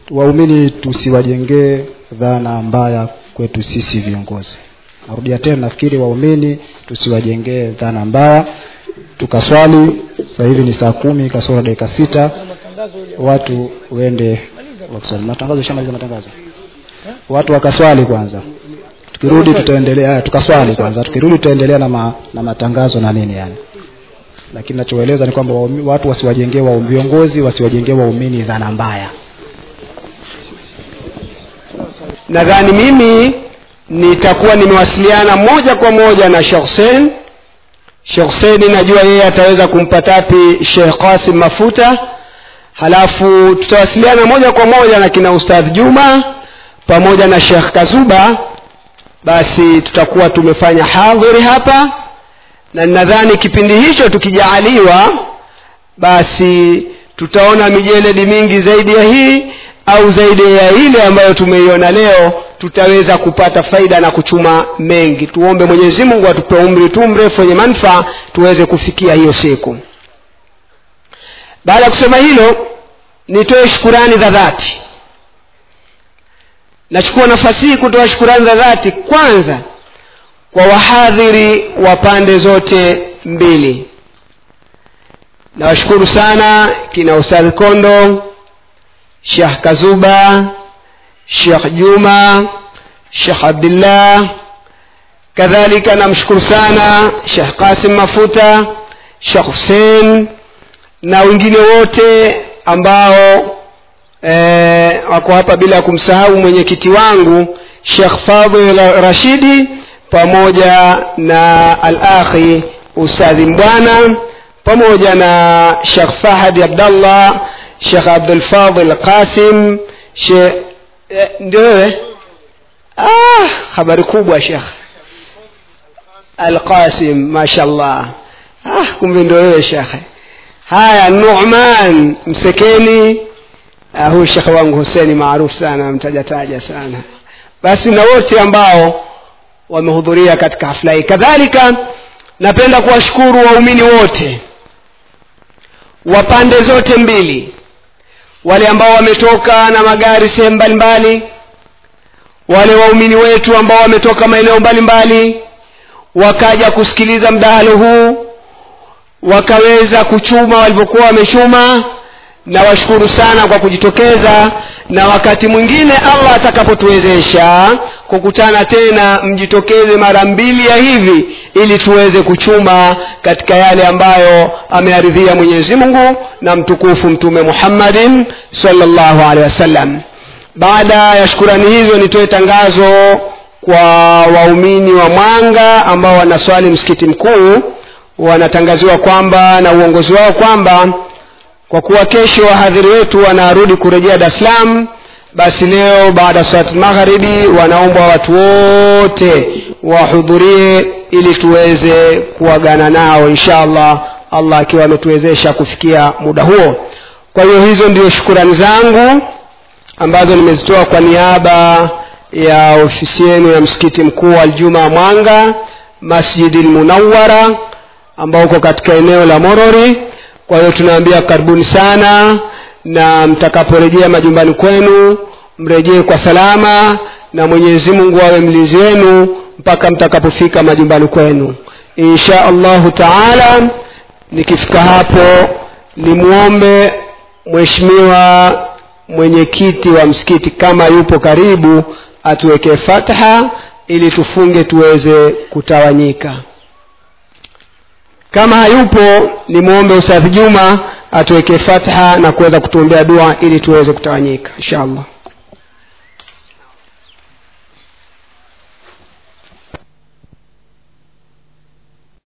waumini tusiwajengee dhana mbaya kwetu sisi viongozi narudia tena nafikiri waumini tusiwajengee dhana mbaya tukaswali sasa hivi ni saa kumi kasoro dakika sita watu uende wakaswali matangazo shamaliza matangazo watu wakaswali kwanza tukirudi tutaendelea haya, tukaswali kwanza tukirudi tutaendelea na, ma, na matangazo na nini yani lakini nachoeleza ni kwamba waumi- watu wasiwajengee wa viongozi wasiwajengee waumini dhana mbaya nadhani mimi nitakuwa nimewasiliana moja kwa moja na Sheikh Hussein Sheikh Hussein najua yeye ataweza kumpata wapi Sheikh Qasim Mafuta halafu tutawasiliana moja kwa moja na kina Ustadh Juma pamoja na Sheikh Kazuba basi tutakuwa tumefanya hadhuri hapa na nadhani kipindi hicho tukijaaliwa basi tutaona mijeledi mingi zaidi ya hii au zaidi ya ile ambayo tumeiona leo tutaweza kupata faida na kuchuma mengi tuombe mwenyezi mungu atupe umri tu mrefu wenye manufaa tuweze kufikia hiyo siku baada ya kusema hilo nitoe shukurani za dhati nachukua nafasi hii kutoa shukurani za dhati kwanza kwa wahadhiri wa pande zote mbili nawashukuru sana kina ustadhi kondo shekh kazuba shekh juma shekh abdillah kadhalika namshukuru sana shekh qasim mafuta shekh husein na wengine wote ambao eh, wako hapa bila ya kumsahau mwenyekiti wangu shekh fadhil rashidi pamoja na al-akhi ustadhi mbwana pamoja na shekh fahadi abdallah shekh abdulfadhil qasim she eh, ndio wewe ah, habari kubwa shekh alqasim mashallah ah, kumbe ndio wewe shekhe haya numan msekeni ah, huyu shekhe wangu huseni maarufu sana mtajataja sana basi na wote ambao wamehudhuria katika hafla hii kadhalika napenda kuwashukuru waumini wote wa pande zote mbili wale ambao wametoka na magari sehemu mbalimbali wale waumini wetu ambao wametoka maeneo mbalimbali wakaja kusikiliza mdahalo huu wakaweza kuchuma walivyokuwa wamechuma na washukuru sana kwa kujitokeza na wakati mwingine allah atakapotuwezesha kukutana tena mjitokeze mara mbili ya hivi ili tuweze kuchuma katika yale ambayo amearidhia mwenyezi mungu na mtukufu mtume muhammadin salllahu alehi wasallam baada ya shukurani hizo nitoe tangazo kwa waumini wa mwanga ambao wanaswali msikiti mkuu wanatangaziwa kwamba na uongozi wao kwamba kwa kuwa kesho wahadhiri wetu wanarudi kurejea dar es salaam basi leo baada ya salati magharibi wanaombwa watu wote wahudhurie ili tuweze kuagana nao insha allah allah akiwa ametuwezesha kufikia muda huo kwa hiyo hizo ndio shukurani zangu ambazo nimezitoa kwa niaba ya ofisi yenu ya msikiti mkuu wa aljuma mwanga masjidi lmunawara ambao uko katika eneo la morori kwa hiyo tunaambia karibuni sana na mtakaporejea majumbani kwenu mrejee kwa salama na mwenyezi mungu awe mlinzi wenu mpaka mtakapofika majumbani kwenu insha allahu taala nikifika hapo nimwombe mheshimiwa mwenyekiti wa msikiti kama yupo karibu atuwekee fatha ili tufunge tuweze kutawanyika kama hayupo nimwombe ustadhi juma atuwekee fatha na kuweza kutuombea dua ili tuweze kutawanyika insha allah